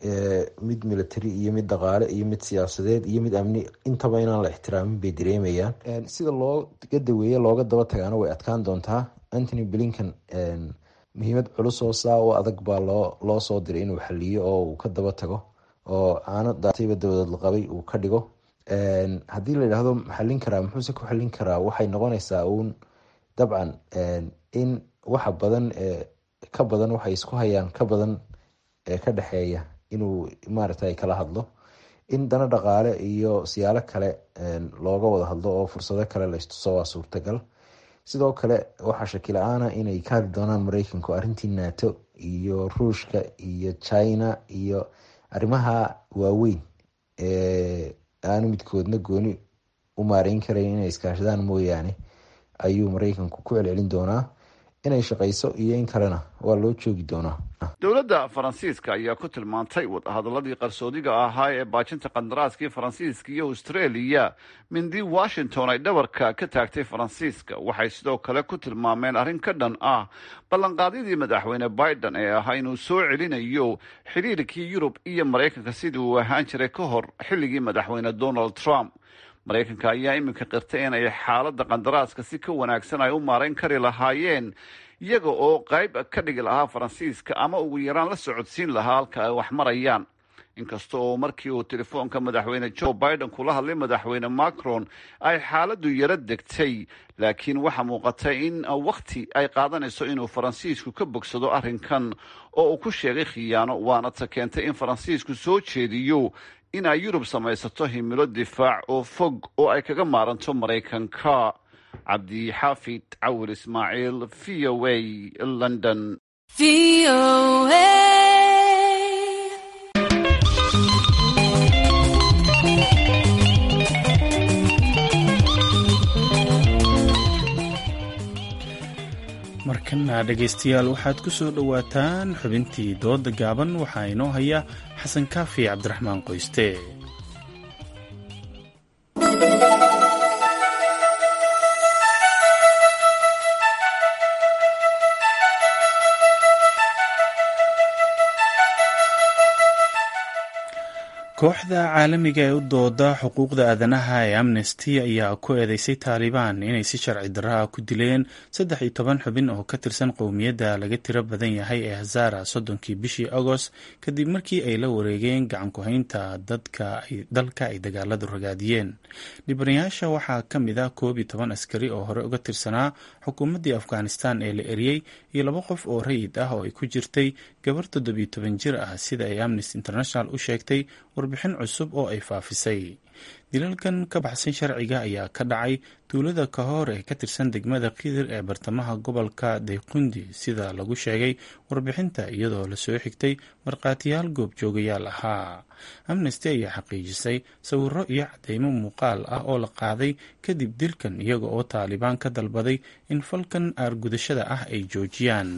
[SPEAKER 12] mid military iyo mid dhaqaale iyo mid siyaasadeed iyo mid amni intaba inaan la ixtiraamin bay dareemayaan sida looga daweeye looga daba tagaana way adkaan doontaa antony blinkan muhiimad culus oo saa u adag baa loo loo soo diray inuu xaliyo oo uu ka daba tago oo aano daatayba dowlad laqabay uu ka dhigo haddii la yidhaahdo maxalin karaa muxuuse ku xalin karaa waxay noqonaysaa uun dabcan in waxa badan ka badan waxay isku hayaan ka badan ee ka dhexeeya inuu maaragtay kala hadlo in dana dhaqaale iyo siyaalo kale looga wada hadlo oo fursado kale la istuso waa suurtagal sidoo kale waxaa shaki la-aana inay ka hadli doonaan mareykanku arrintii nato iyo ruushka iyo china iyo arrimaha waaweyn ee aanu midkoodna gooni u maareyn karayn inay iskaashadaan mooyaane ayuu mareykanku ku celcelin doonaa inay shaqayso iyo in kalena waa loo joogi doonaa
[SPEAKER 11] dowladda faransiiska ayaa ku tilmaantay wadahadaladii qarsoodiga ahaa ee baajinta qandaraaskii faransiiska iyo australia mindii washington ay dhabarka ka taagtay faransiiska waxay sidoo kale ku tilmaameen arrin ka dhan ah ballanqaadyadii madaxweyne biden ee ahaa inuu soo celinayo xidhiirkii yurub iyo maraykanka sidii uu ahaan jiray ka hor xilligii madaxweyne donald trump maraykanka ayaa iminka qirtay inay xaaladda qandaraaska si ka wanaagsan ay u maarayn kari lahaayeen iyaga oo qayb ka dhigi lahaa faransiiska ama ugu yaraan la socodsiin lahaa halka ay wax marayaan inkasta oo markii uu telefoonka madaxweyne joe biden kula hadlay madaxweyne macron ay xaaladdu yaro degtay laakiin waxaa muuqatay in wakhti ay qaadanayso inuu faransiisku ka bogsado arrinkan oo uu ku sheegay khiyaano waana ta keentay in faransiisku soo jeediyo in ay yurub samaysato himilo difaac oo fog oo ay kaga maaranto maraykanka cabdixaafid cawil ismaaciil v o a london
[SPEAKER 1] markana dhegaystayaal waxaad ku soo dhowaataan xubintii dooda gaaban waxaa inoo haya xasan kaafi cabdiraxmaan qoyste kooxda caalamiga ee u dooda xuquuqda aadanaha ee amnesty ayaa ku eedeysay taalibaan inay si sharci darra ku dileen saddex iyo toban xubin oo ka tirsan qowmiyadda laga tiro badan yahay ee hazara soddonkii bishii agost kadib markii ay la wareegeen gacan ku-haynta dalka ay dagaaladu ragaadiyeen dhibanayaasha waxaa ka mid ah koob iyo toban askari oo hore uga tirsanaa xukuumaddii afghanistan ee la eriyey iyo laba qof oo rayid ah oo ay ku jirtay gabar toddobiyo toban jir ah sida ay amnesty international u sheegtay warbixin cusub oo ay faafisay dilalkan ka baxsan sharciga ayaa ka dhacay tuulada kahor ee ka tirsan degmada kidir ee bartamaha gobolka dayqundi sida lagu sheegay warbixinta iyadoo lasoo xigtay markhaatiyaal goobjoogayaal ahaa amnesty ayaa xaqiijisay sawiro iyo cadeymo muuqaal ah oo la qaaday kadib dilkan iyaga oo taalibaan ka dalbaday in falkan aargudashada ah ay joojiyaan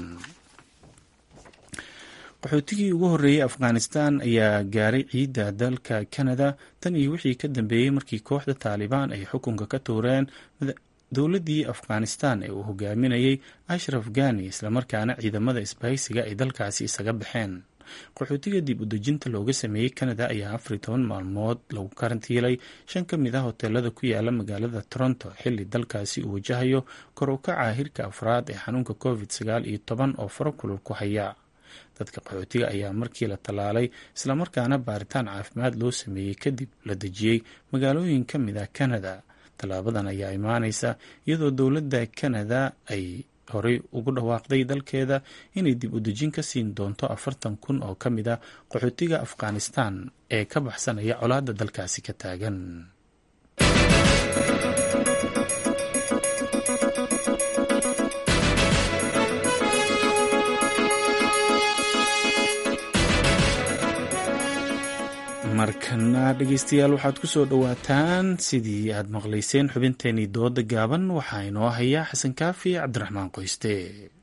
[SPEAKER 1] qaxootigii ugu horreeyey afghanistan ayaa gaaray ciidda dalka canada tan iyo wixii ka dambeeyey markii kooxda taalibaan ay xukunka ka tuureen dowladdii afghanistan ee uu hogaaminayay ashraf ghani islamarkaana ciidamada isbahaysiga ay dalkaasi isaga baxeen qaxootiga dib u dejinta looga sameeyey canada ayaa afar iyo toban maalmood lagu karantiilay shan ka mid ah hoteelada ku yaala magaalada toronto xilli dalkaasi uu wajahayo kor u kaca hirka afraad ee xanuunka covid sagaal iyo toban oo faro kulul ku haya dadka qaxootiga ayaa markii la tallaalay islamarkaana baaritaan caafimaad loo sameeyey kadib la dejiyey magaalooyin ka mid ah canada tallaabadan ayaa imaaneysa iyadoo dowladda kanada ay horey ugu dhawaaqday dalkeeda inay dib u dejin ka siin doonto afartan kun oo ka mid a qaxootiga afghanistan ee ka baxsanaya colaadda dalkaasi ka taagan markana dhegeystayaal waxaad ku soo dhowaataan sidii aad maqlayseen xubinteenii dooda gaaban waxaa inoo haya xasan kaafi cabdiraxmaan qoyste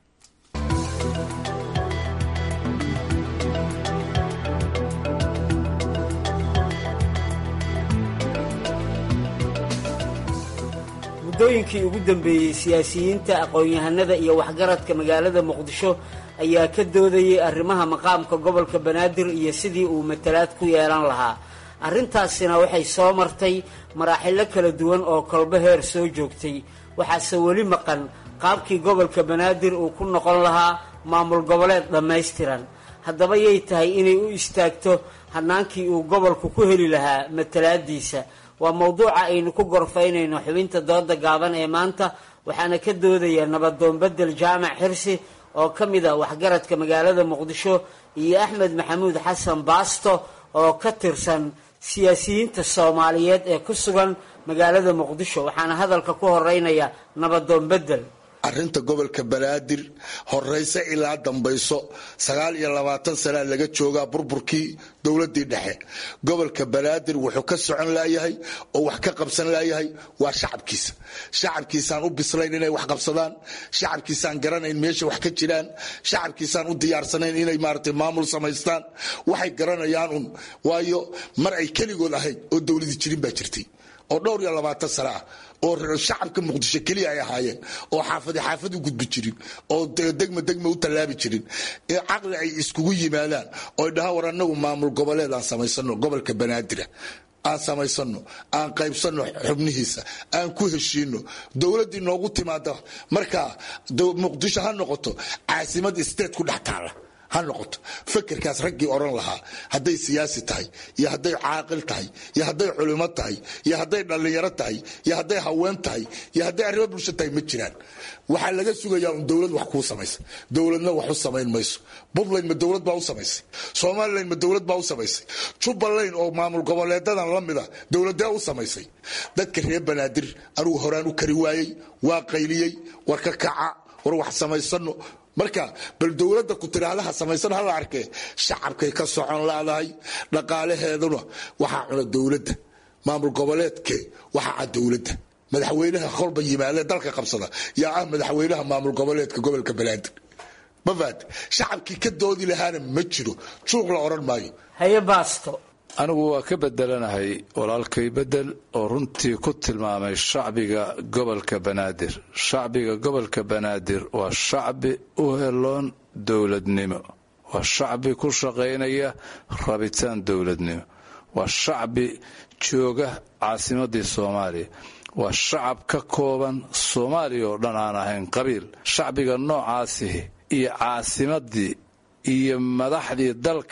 [SPEAKER 13] muddooyinkii ugu dambeeyey siyaasiyiinta aqoon-yahanada iyo waxgaradka magaalada muqdisho ayaa ka doodayay arrimaha maqaamka gobolka banaadir iyo sidii uu matalaad ku yeelan lahaa arrintaasina waxay soo martay maraaxilo kala duwan oo kolbo heer soo joogtay waxaase weli maqan qaabkii gobolka banaadir uu ku noqon lahaa maamul goboleed dhammaystiran haddaba yay tahay inay u istaagto hannaankii uu gobolku ku heli lahaa matalaadiisa waa mowduuca aynu ku gorfaynayno xubinta dooda gaaban ee maanta waxaana ka doodaya nabadoon bedel jaamac xirsi oo ka mid a waxgaradka magaalada muqdisho iyo axmed maxamuud xasan baasto oo ka tirsan siyaasiyiinta soomaaliyeed ee ku sugan magaalada muqdisho waxaana hadalka ku horeynaya nabadoon bedel
[SPEAKER 14] arrinta gobolka banaadir horeyse ilaa dambayso sagaal iyo labaatan sanaa laga joogaa burburkii dowladii dhexe gobolka banaadir wuxuu ka socon laayahay oo wax ka qabsan laayahay waa shacabkiisa shacabkiisaan u bislayn inay wax qabsadaan shacabkiisaan garanayn meesha wax ka jiraan shacabkiisaan u diyaarsanayn inay maarata maamul samaystaan waxay garanayaan un waayo mar ay keligood ahayd oo dowladi jirin baa jirtay oo dhowr iyo labaatan sano ah oo shacabka muqdisho keliya ay ahaayeen oo xaafadi xaafad u gudbi jirin oo degma degma u tallaabi jirin caqli ay iskugu yimaadaan oo dhaha war anagu maamul goboleed aan samaysano gobolka banaadira aan samaysano aan qaybsano xubnihiisa aan ku heshiino dowladdii noogu timaada markaa muqdisho ha noqoto caasimad state ku dhex taala ha noqoto fekerkaas raggii odhan lahaa hadday siyaasi tahay iyo hadday caaqil tahay iyo hadday culimo tahay iyo hadday dhallinyaro tahay iyo hadday haween tahay iyo hadday arrimo bulsho tahay ma jiraan waxaa laga sugayaa un dowlad wax kuu samaysa dowladna wax u samayn mayso puntland ma dowlad baa u samaysay somalilan ma dowlad baa u samaysay jubbaland oo maamul goboleedadan la mida dowladee u samaysay dadka reer banaadir anugu horaan u kari waayey waa qayliyey war ka kaca war wax samaysano marka bal dowladda ku tiraahdaha samaysan hala arkee shacabkay ka socon laadahay dhaqaalaheeduna waxaa cuna dowladda maamul goboleedke waxaa cad dowladda madaxweynaha kolba yimaadee dalka qabsada yaa ah madaxweynaha maamul goboleedka gobolka banaadir mafaad shacabkii ka doodi lahaana ma jiro juuq la odhan maayo
[SPEAKER 13] haye baasto
[SPEAKER 15] anigu waa ka bedelanahay walaalkay bedel oo runtii ku tilmaamay shacbiga gobolka banaadir shacbiga gobolka banaadir waa shacbi u heloon dowladnimo waa shacbi ku shaqaynaya rabitaan dowladnimo waa shacbi jooga caasimadii soomaaliya waa shacab ka kooban soomaaliya oo dhan aan ahayn qabiil shacbiga noocaasihi iyo caasimadii iyo madaxdii dalka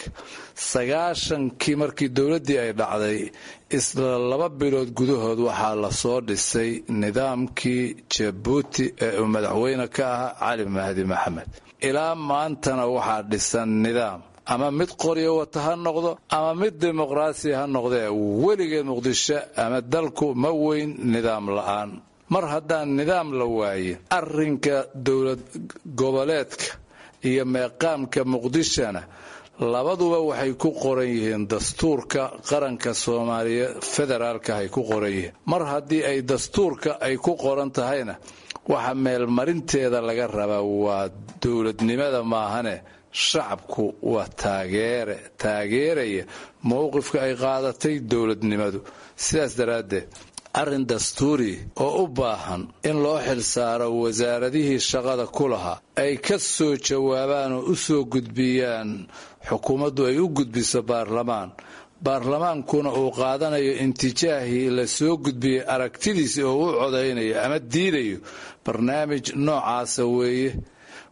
[SPEAKER 15] sagaashankii markii dowladdii ay dhacday isla laba bilood gudahood waxaa lasoo dhisay nidaamkii jabuuti ee uu madaxweyne ka ahaa cali mahdi maxamed ilaa maantana waxaa dhisan nidaam ama mid qoryo wata ha noqdo ama mid dimuqraasi ha noqdee weligeed muqdisho ama dalku ma weyn nidaam la'aan mar haddaan nidaam la waayin arrinka dowlad goboleedka iyo meeqaamka muqdishona labaduba waxay ku qoran yihiin dastuurka qaranka soomaaliya federaalka ay ku qoran yihiin mar haddii ay dastuurka ay ku qoran tahayna waxa meelmarinteeda laga rabaa waa dowladnimada maahane shacabku waa taageere taageeraya mowqifka ay qaadatay dowladnimadu sidaas daraaddeed arrin dastuuri oo u baahan in loo xilsaaro wasaaradihii shaqada ku lahaa ay ka soo jawaabaan oo u soo gudbiyaan xukuumaddu ay u gudbiso baarlamaan baarlamaankuna uu qaadanayo intijaahii la soo gudbiyey aragtidiisi oo u codaynayo ama diidayo barnaamij noocaasa weeye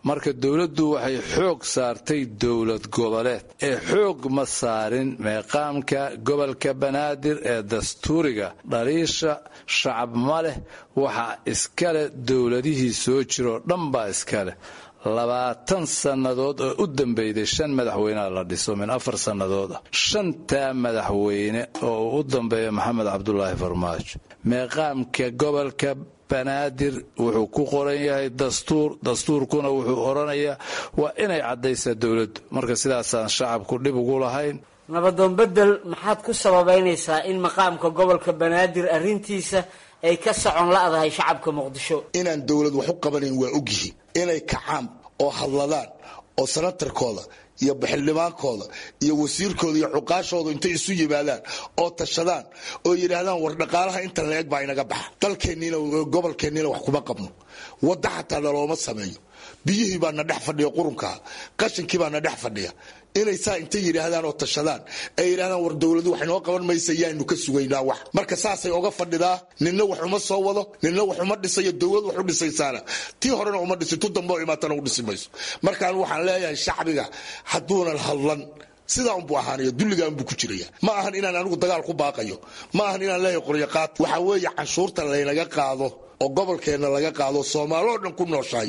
[SPEAKER 15] marka dowladdu waxay xoog saartay dowlad goboleed ee xoog ma saarin meeqaamka gobolka banaadir ee dastuuriga dhaliisha shacab ma leh waxaa iskaleh dowladihii soo jiroo dhan baa iskaleh labaatan sannadood oo u dambeyday shan madaxweynea la dhiso min afar sannadood ah shantaa madaxweyne oo uu u dambeeya maxamed cabdulaahi farmaajo meeqaamka gobolka banaadir wuxuu ku qoran yahay dastuur dastuurkuna wuxuu odhanayaa waa inay caddaysaa dowladdu marka sidaasaan shacabku dhib ugu lahayn
[SPEAKER 13] nabadoon bedel maxaad ku sababaynaysaa in maqaamka gobolka banaadir arrintiisa ay ka socon la'dahay shacabka muqdisho
[SPEAKER 14] inaan dowlad wax u qabanayn waa ogyihiin inay kacaan oo hadladaan oo sanatarkooda iyo baxildhibaankooda iyo wasiirkooda iyo cuqaashooda intay isu yimaadaan oo tashadaan oo yidhaahdaan war dhaqaalaha inta la-eg baa inaga baxa dalkeenniina gobolkeenniina wax kuma qabno wadda xataa nalooma sameeyo biyihii baa na dhex fadhiya qurunkaa qashinkii baa na dhex fadhiya inay saa intay yidhaahdaan oo tashadaan ay yidhahdaan war dowladu wax inoo qaban maysa yaanu ka sugaynaa wax marka saasay oga fadhidaa ninna wax uma soo wado ninna wax uma dhisayo dowlad wax u dhisaysaana tii horena uma dhisin tu dambe oo imaatana u dhisi mayso markaan waxaan leeyahay shacbiga hadduunan hadlan sidaa unbuu ahaanaya dulligaa unbuu ku jiraya ma ahan inaan anigu dagaal ku baaqayo ma ahan inaan leeyahay qoryaqaad waxaa weeye canshuurta laynaga qaado oo gobolkeenna laga qaado soomaaloo dhan ku nooshahay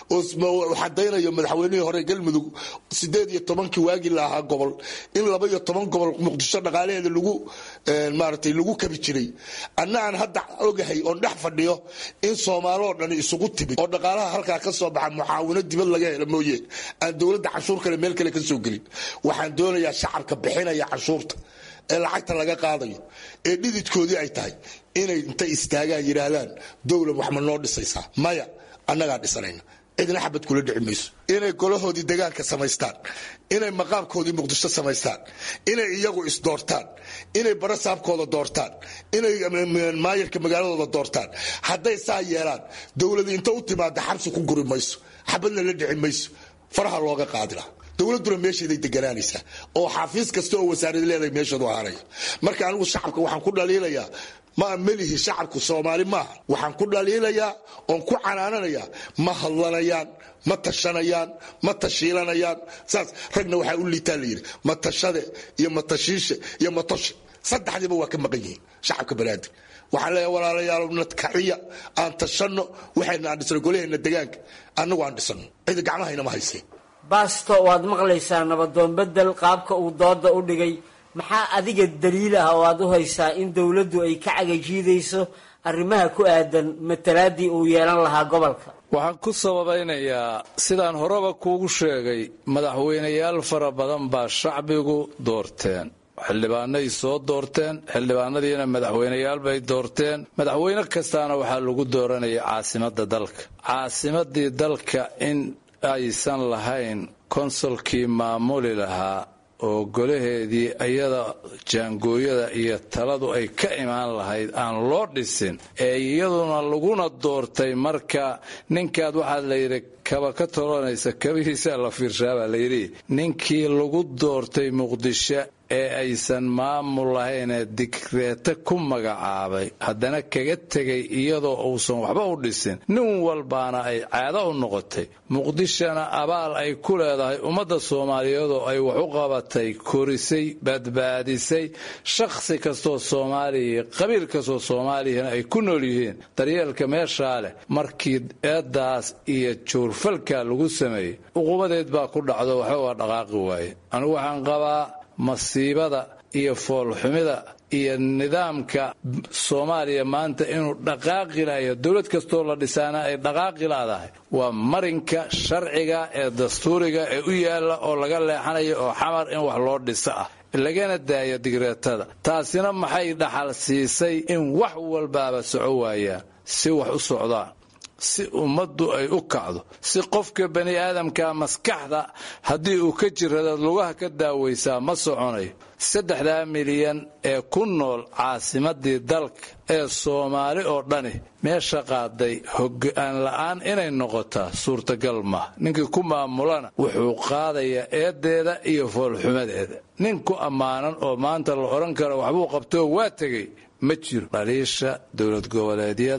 [SPEAKER 14] oo xadaynayo madaxweynihii hore galmudug sideed iyo tobankii waagii la ahaa gobol in laba iyo toban gobol muqdisho dhaqaalaheeda lagu maaratay lagu kabi jiray anna aan hadda ogahay oon dhex fadhiyo in soomaaloo dhan isugu timid oo dhaqaalaha halkaa ka soo baxa mucaawino dibad laga helo mooye aan dowladda canshuur kale meel kale ka soo gelin waxaan doonayaa shacabka bixinaya canshuurta ee lacagta laga qaadayo ee dhididkoodii ay tahay inay intay istaagaan yidhaahdaan dowlad wax ma noo dhisaysaa maya annagaa dhisanayna cidna xabad kula dhici mayso inay golahoodii degaanka samaystaan inay maqaamkoodii muqdisho samaystaan inay iyagu isdoortaan inay barasaabkooda doortaan inay maayarka magaaladooda doortaan hadday saa yeelaan dowladi inta u timaada xabsi ku guri mayso xabadna la dhici mayso faraha looga qaadila dowladuna meesheeday deganaanaysaa oo xafiis kasta oo wasaarad leedahay meesheedu ahaanaya marka anigu shacabka waxaan ku dhaliilayaa ma melihi shacabku soomaali maaha waxaan ku dhaliilayaa oon ku canaananayaa ma hadlanayaan ma tashanayaan ma tashiilanayaan saas ragna waxaa u liitaa layidhi matashade iyo matashiishe iyo matoshe saddexdiiba waa ka maqan yihiin shacabka banaadir waxaan leeyahay walaalayaal nadkaciya aan tashanno waxayna aan dhisno golaheenna degaanka annagu aan dhisano cida gacmahaynama hayseen
[SPEAKER 13] baasto waad maqlaysaa nabadoon bedel qaabka uu dooda u dhigay maxaa adiga daliil ah oo aad u haysaa in dowladdu ay ka cagajiidayso arrimaha ku aadan matalaadii uu yeelan lahaa gobolka
[SPEAKER 15] waxaan ku sababaynayaa sidaan horeba kuugu sheegay madaxweynayaal fara badan baa shacbigu doorteen xildhibaanay soo doorteen xildhibaanadiina madaxweyneyaal bay doorteen madaxweyne kastaana waxaa lagu dooranaya caasimadda dalka caasimadii dalka in aysan lahayn konsolkii maamuli lahaa oo golaheedii iyada jaangooyada iyo taladu ay ka imaan lahayd aan loo dhisin ee iyaduna laguna doortay marka ninkaad waxaa layidhi kaba ka tolonaysa kabihiisaa la fiirshaabaa layidhi ninkii lagu doortay muqdisho ee aysan maamul lahaynee digreete ku magacaabay haddana kaga tegay iyadoo uusan waxba u dhisin nin walbaana ay caado u noqotay muqdishona abaal ay ku leedahay ummadda soomaaliyeed oo ay wax u qabatay korisay badbaadisay shakhsi kastoo soomaaliya qabiil kastoo soomaaliyana ay ku nool yihiin daryeelka meeshaa leh markii eeddaas iyo juurfalka lagu sameeyey uqubadeed baa ku dhacdo waxba waa dhaqaaqi waaye anigu waxaan qabaa masiibada iyo foolxumida iyo nidaamka soomaaliya maanta inuu dhaqaaqi lahayo dowlad kastoo la dhisaana ay dhaqaaqi laadahay waa marinka sharciga ee dastuuriga ee u yaalla oo laga leexanayo oo xamar in wax loo dhiso ah lagana daaya digreetada taasina maxay dhaxal siisay in wax walbaaba soco waayaan si wax u socdaan si ummaddu ay u kacdo si qofka bani aadamka maskaxda haddii uu ka jiradaad lugaha ka daawaysaa ma soconayo saddexdaa milyan ee ku nool caasimadii dalka ee soomaali oo dhani meesha qaaday hoggaan la'aan inay noqotaa suurtagal maaha ninkii ku maamulana wuxuu qaadayaa eedeeda iyo foolxumadeeda nin ku ammaanan oo maanta la odhan karo waxbuu qabtoo waa tegey ma jiro dhaliisha dowlad goboleedyada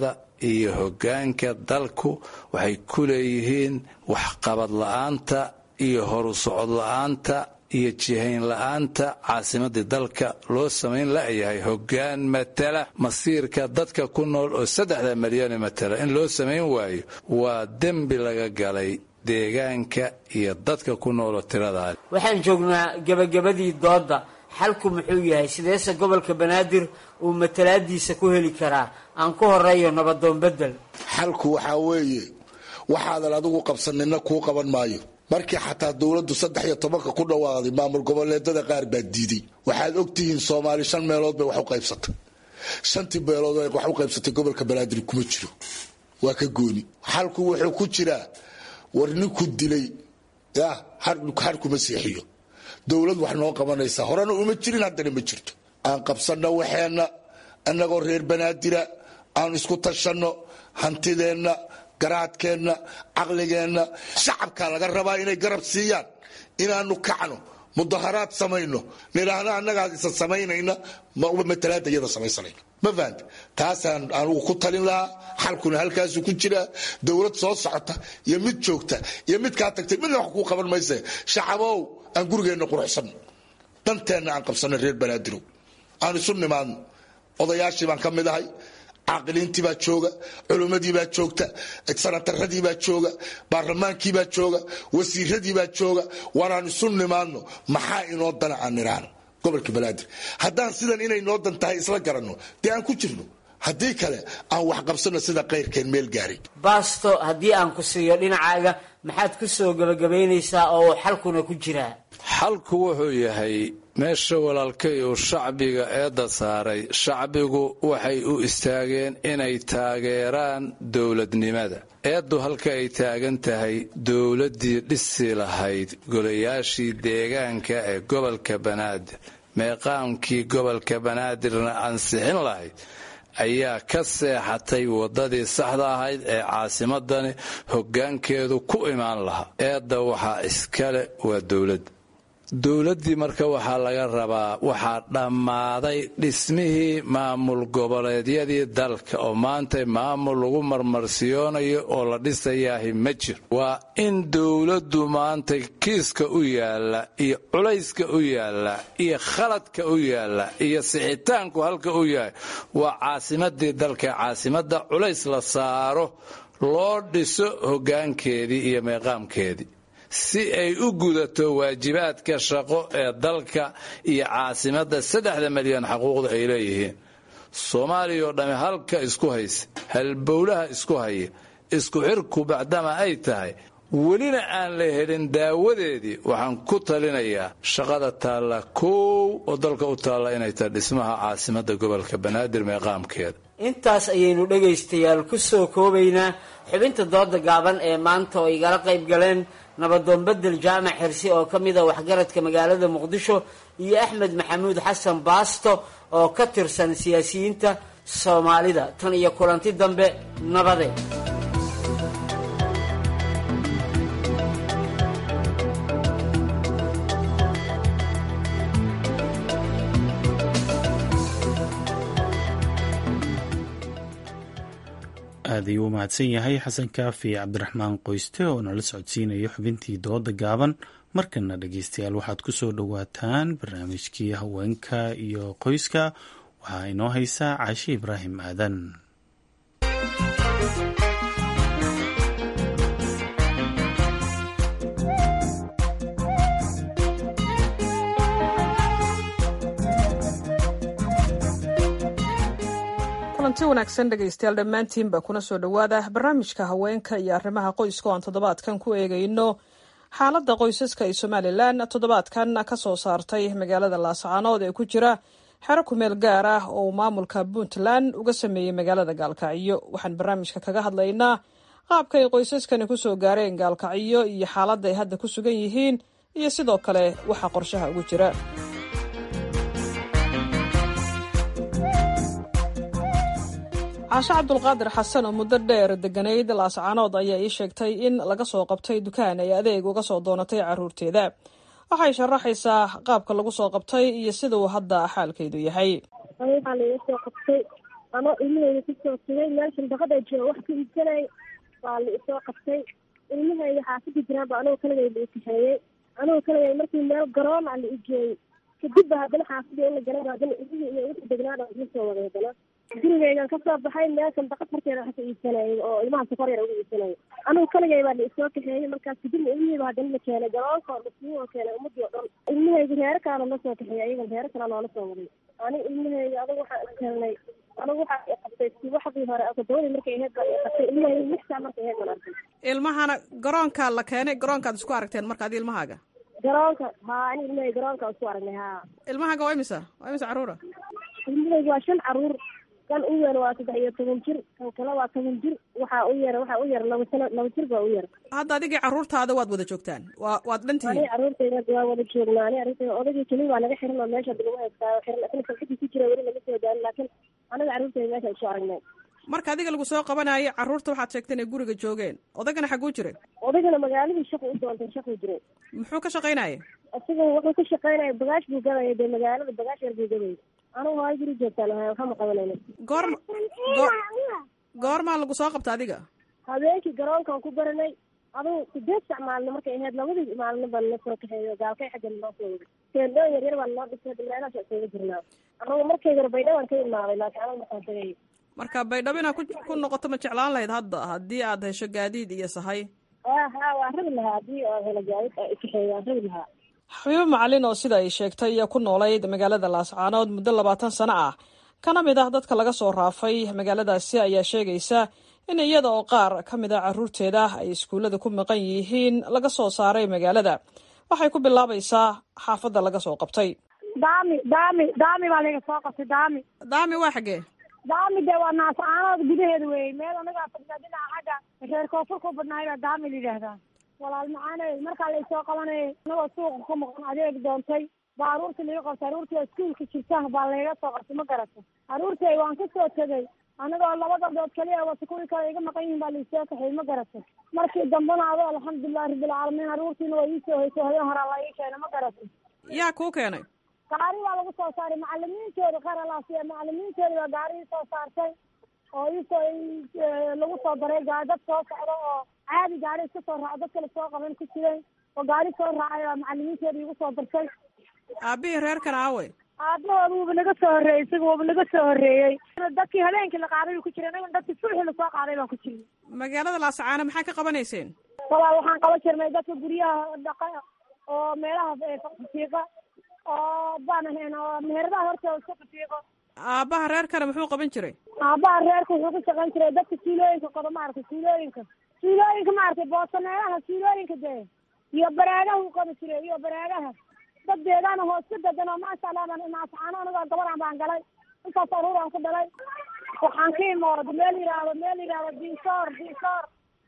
[SPEAKER 15] iyo hoggaanka dalku waxay ku leeyihiin waxqabad la'aanta iyo horu socod la'aanta iyo jihayn la'aanta caasimadii dalka loo samayn la'yahay hoggaan matala masiirka dadka ku nool oo saddexda malyane matala in loo samayn waayo waa dembi laga galay deegaanka iyo dadka ku nooloo tiradaa
[SPEAKER 13] waxaan joognaa gebagabadii doodda xalku muxuu yahay sideese gobolka banaadir uu matalaadiisa ku heli karaa aan ku horeeyo nabadoon bedel
[SPEAKER 14] xalku waxaa weeye waxaadan adigu qabsanina kuu qaban maayo markii xataa dowladdu saddex iyo tobanka ku dhawaaday maamul goboleedada qaar baa diiday waxaad ogtihiin soomaali shan meelood bay wax u qaybsatay shantii meelood wax u qaybsatay gobolka banaadir kuma jiro waa ka gooni xalku wuxuu ku jiraa war ninku dilay ya har kuma seexiyo dowlad wax noo qabanaysa horena uma jirin haddana ma jirto aan qabsanno waxeenna annagoo reer banaadira aan isku tashanno hantideenna garaadkeenna caqligeenna shacabkaa laga rabaa inay garab siiyaan inaanu kacno mudaharaad samayno nidhaahno annagaa isa samaynayna matalaada iyada samaysanayna ma fahanta taasaan anugu ku talin lahaa xalkuna halkaasu ku jiraa dowlad soo socota iyo mid joogta iyo mid kaa tagtay midna wax kuu qaban mayse shacabow aan gurigeenna quruxsanno danteenna aan qabsanno reer banaadirow aan isu nimaadno odayaashii baan ka mid ahay caaqiliintii baa jooga culimmadii baa joogta sanataradii baa jooga baarlamaankii baa jooga wasiiradii baa jooga waanaan isu nimaadno maxaa inoo dana aan nidhaahno gobolka banaadir haddaan sidan inay noo dan tahay isla garanno dee aan ku jirno haddii kale aan wax qabsano sida kayrkeen meel gaaray
[SPEAKER 13] baasto haddii aan ku siiyo dhinacaaga maxaad ku soo gebagabaynaysaa oo uu xalkuna ku jiraa
[SPEAKER 15] xalku wuxuu yahay meesha walaalkay uu shacbiga eedda saaray shacbigu waxay u istaageen inay taageeraan dowladnimada eeddu halka ay taagan tahay dowladdii dhisi lahayd golayaashii deegaanka ee gobolka banaadir meeqaamkii gobolka banaadirna ansixin lahayd ayaa ka seexatay waddadii saxda ahayd ee caasimadani hoggaankeedu ku imaan lahaa eedda waxaa iskale waa dowladda dowladdii marka waxaa laga rabaa waxaa dhammaaday dhismihii maamul goboleedyadii dalka oo maanta maamul lagu marmarsiyoonayo oo la dhisayaahi ma jiro waa in dowladdu maanta kiiska u yaalla iyo culayska u yaalla iyo khaladka u yaalla iyo sixitaanku halka u yahay waa caasimadii dalka caasimadda culays la saaro loo dhiso hoggaankeedii iyo meeqaamkeedii si ay u gudato waajibaadka shaqo ee dalka iyo caasimadda saddexda milyan xaquuqda ay leeyihiin soomaaliya oo dhamme halka isku haysa halbowlaha isku haya isku xirku bacdama ay tahay welina aan la helin daawadeedii waxaan ku talinayaa shaqada taalla koow oo dalka u taalla inay tahay dhismaha caasimadda gobolka banaadir meeqaamkeeda
[SPEAKER 13] intaas ayaynu dhegaystayaal ku soo koobaynaa xubinta dooda gaaban ee maanta oo igala qayb galeen nabadoon bedel jaamac xirsi oo ka mid a waxgaradka magaalada muqdisho iyo axmed maxamuud xasan baasto oo ka tirsan siyaasiyiinta soomaalida tan iyo kulanti dambe nabade
[SPEAKER 1] aad ayuu u mahadsan yahay xasan kaafi cabdiraxmaan qoyste oo nala socodsiinaya xubintii dooda gaaban markana dhegeystayaal waxaad ku soo dhowaataan barnaamijkii haweenka iyo qoyska waxaa inoo haysaa caashi ibraahim aadan
[SPEAKER 16] kulanti wanaagsan dhegaystayaal dhammaantiinba kuna soo dhowaada barnaamijka haweenka iyo arrimaha qoyska oo aan toddobaadkan ku eegayno xaaladda qoysaska ee somalilan toddobaadkan ka soo saartay magaalada laascaanood ee ku jira xero kumeel gaar ah oo uu maamulka puntland uga sameeyey magaalada gaalkacyo waxaan barnaamijka kaga hadlaynaa qaabka ay qoysaskani kusoo gaareen gaalkacyo iyo xaaladda ay hadda ku sugan yihiin iyo sidoo kale waxa qorshaha ugu jira caashe cabdulqaadir xasan oo muddo dheer deganayd laascaanood ayaa ii sheegtay in laga soo qabtay dukaan ay adeeg uga soo doonatay caruurteeda waxay sharaxaysaa qaabka lagu soo qabtay iyo sida uu hadda xaalkeedu yahay
[SPEAKER 17] waxaa laga soo qabtay anoo ilmahayda kusoo tagay meel shandaqada jooga wax ka iibsanay waa la isoo qabtay ilmahayda xaafada jiraanba anigoo kaligay la ikaxeeyey anigoo kaligay markii meel garoon a la igeeyey kadib ba haddana xaafadii in la galay haddana ilmihii iyo wixii degnaada iga soo waday haddana gurigaygan kasoo baxay meel shandaqad horteeda wax ka iibsanayay oo ilmaha sokor yar uga iibsanayay anigu kaligay baa la isoo kaxeeyey markaas kadibna ilmihiiba haddana la keenay garoonka oo lasii oo keenay ummadii oo dhan ilmahayga reero kalena la soo kaxeeyey ayagan reero kale noola soo waday ani ilmahayga adigu waxaan iskelnay anigu waxaa i qabtay subaxdii hore todobadii markay ahayd baa i qabtay ilmahayga lix saa markay ahayd baan arkay
[SPEAKER 16] ilmahana garoonka la keenay garoonkaad isku aragteen marka adi ilmahaaga
[SPEAKER 17] garoonka haa ani ilmahayga garoonka isku aragnay haa
[SPEAKER 16] ilmahaaga waa imisa waa imisa carruura
[SPEAKER 17] ilmahayga waa shan carruur kan u yar waa saddex iyo toban jir kan kale waa toban jir waxaa u yar waxaa u yar laba sano laba jir baa u yar
[SPEAKER 16] hadda adigii carruurtaada waad wada joogtaan waa waad dhan tihiin
[SPEAKER 17] ani carruurtayda waa wada joognaa ani carruurtayda odagii keli waa naga xiran oo meesha lagu haystaa xiran asna kalxidii ku jira weli lama soo daalin laakiin anaga carruurtayda meesha isu aragnay
[SPEAKER 16] marka adiga lagu soo qabanayo carruurta waxaad sheegtay inay guriga joogeen odagana xaguu jiray
[SPEAKER 17] odagana magaaladii shaqu u doontay shaquu jiray
[SPEAKER 16] muxuu ka shaqaynaya
[SPEAKER 17] isaga wuxuu ka shaqaynaya bagaash buu gadaya dee magaalada bagaash yar buu gadaya anigu hooyo guri joogtaan ahay waxama qabanayna
[SPEAKER 16] goorma goormaa lagu soo qabta adiga
[SPEAKER 17] habeenkii garoonkaan ku baranay adugu sideed sac maalino markay ahayd labadii maalino baa nala soo kaxeeyo gaalkay xagga naloo soo waday teendhoo yar yar baa naloo dhisay meelahaas isaga jirnaa anagu markay hore baydhawaan ka imaaday laakiin anagu markaan tagay
[SPEAKER 16] marka baydhabo inaad ku noqoto ma jeclaan lahayd hadda haddii aad hesho gaadiid iyo sahay
[SPEAKER 17] ha waa rabi lahaa haddii oo helo gaadiid kaxeeyo waan rabi lahaa
[SPEAKER 16] xabiibo macalin oo sida ay sheegtay iyo ku noolayd magaalada laascaanood muddo labaatan sano ah kana mid ah dadka laga soo raafay magaaladaasi ayaa sheegaysa in iyada oo qaar ka mid a carruurteeda ay iskuullada ku maqan yihiin laga soo saaray magaalada waxay ku bilaabaysaa xaafadda laga soo qabtay
[SPEAKER 18] daami daami daami baa laga soo qabtay daami
[SPEAKER 16] daami waa xaggee
[SPEAKER 18] daami dee waa naascaanood gudaheeda weeye meel anagaa fadhiya dhinaca xagga reer koonfur ku badnaay baa daami la yidhaahdaa walaal macaane markaa laysoo qabanayay anagoo suuqa ku maqan adeeg doontay baa aruurtii laga qabtay aruurtii oo iskuulka jirta baa layga soo qabtay ma garata aruurtay waan ka soo tegay anigoo laba gabdhood kaliya wata kuwii kale iga maqan yihin baa laisoo kaxay ma garata markii dambena ado alxamdulilahi rabbilcaalamiin aruurtiina waa iisoo hoysay habeen horaa la ii keenay ma garata
[SPEAKER 16] yaa kuu keenay
[SPEAKER 18] gaari baa lagu soo saaray macalimiintooda qaralaasiya macalimiintooda baa gaarihii soo saartay oo iisoo lagu soo daray gaari dad soo socdo oo caadi gaari iska soo raaco dad kale soo qaban ku jiray oo gaari soo raacay baa macalimiintooda igu soo dartay
[SPEAKER 16] aabihii reerkan aawe
[SPEAKER 18] aabahooda wuuba naga soo horreeyey isaga wuuba naga soo horreeyey dadkii habeenkii la qaaday buu ku jiray anaga dadkii subaxii lasoo qaaday baan ku jiray
[SPEAKER 16] magaalada laascaano maxaa ka qabanayseen
[SPEAKER 18] walaal waxaan qaban jirnay dadka guryaha dhaqa oo meelaha fiiqa oo baan ahayn oo meheradaha hortooda iska fiiqo
[SPEAKER 16] aabbaha reerkana muxuu qaban jiray
[SPEAKER 18] aabbaha reerka wuxuu ka shaqayn jiray dadka suulooyinka qodo maaragtay suulooyinka suulooyinka maaragtay boosa meelaha suulooyinka dee iyo baraagaha u qabi jiray iyo baraagaha dad deegaana hoos ka degan oo maasha allah baan naascaano anigoo gabaraan baan galay intaas aruuraan ku dhalay waxaan ka imooda meel yidhaahdo meel yidhaahdo diisoor diisoor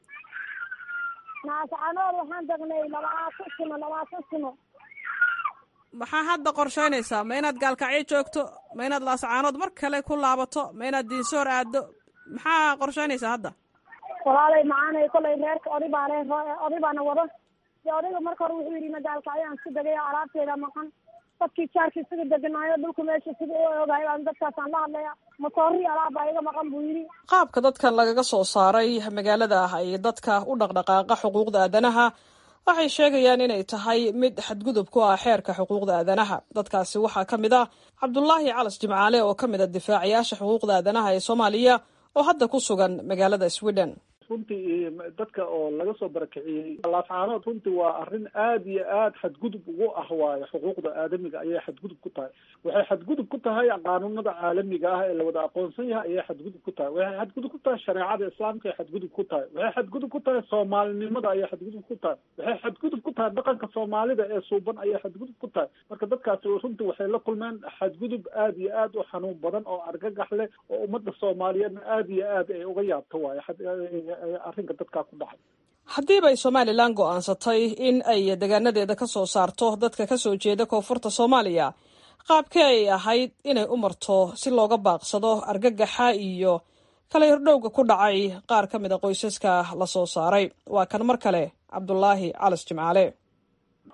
[SPEAKER 18] naascaanood waxaan degnay labaatan sano labaatan sano
[SPEAKER 16] maxaa hadda qorshaynaysaa ma inaad gaalkacyo joogto ma inaad laascaanood mar kale ku laabato ma inaad diinsoor aado maxaa qorshaynaysaa hadda
[SPEAKER 18] walaalay macaanay kolay reerka oday baa le oday baana wado de odayga marka hore wuxuu yidhi magaalkacyo aan isku degay alaabteeda maqan dadkii jaarka isaga deganaayo dhulka meesha sida u ogahay baan dadkaasaan la hadlaya masoori alaab baa iga maqan buu yidhi
[SPEAKER 16] qaabka dadkan lagaga soo saaray magaalada ah ay dadka u dhaqdhaqaaqa xuquuqda aadanaha waxay sheegayaan inay tahay mid xadgudub ku ah xeerka xuquuqda aadanaha dadkaasi waxaa ka mid ah cabdulaahi calas jimcaale oo ka mid a difaacayaasha xuquuqda aadanaha ee soomaaliya oo hadda ku sugan magaalada sweden
[SPEAKER 19] runtii dadka oo laga soo barakiciyey laascaanood runtii waa arrin aad iyo aad xadgudub ugu ah waayo xuquuqda aadamiga ayay xadgudub ku tahay waxay xadgudub ku tahay qaanuunada caalamiga ah ee la wada aqoonsan yahay ayay xadgudub ku tahay waxay xadgudub ku tahay shareecada islaamka ay xadgudub ku tahay waxay xadgudub ku tahay soomaalinimada ayay xadgudub ku tahay waxay xadgudub ku tahay dhaqanka soomaalida ee suuban ayay xadgudub ku tahay marka dadkaasi runtii waxay la kulmeen xadgudub aad iyo aad u xanuun badan oo argagax leh oo ummadda soomaaliyeedna aad iyo aad ay uga yaabto waayo arrinka dadkaa ku dhacay
[SPEAKER 16] haddiiba ay somalilan go'aansatay in ay deegaanadeeda ka soo saarto dadka ka soo jeeda koonfurta soomaaliya qaabkee ay ahayd inay u marto si looga baaqsado argagaxa iyo kala hirdhowga ku dhacay qaar ka mid a qoysaska la soo saaray waa kan mar kale cabdulaahi calas jimcaale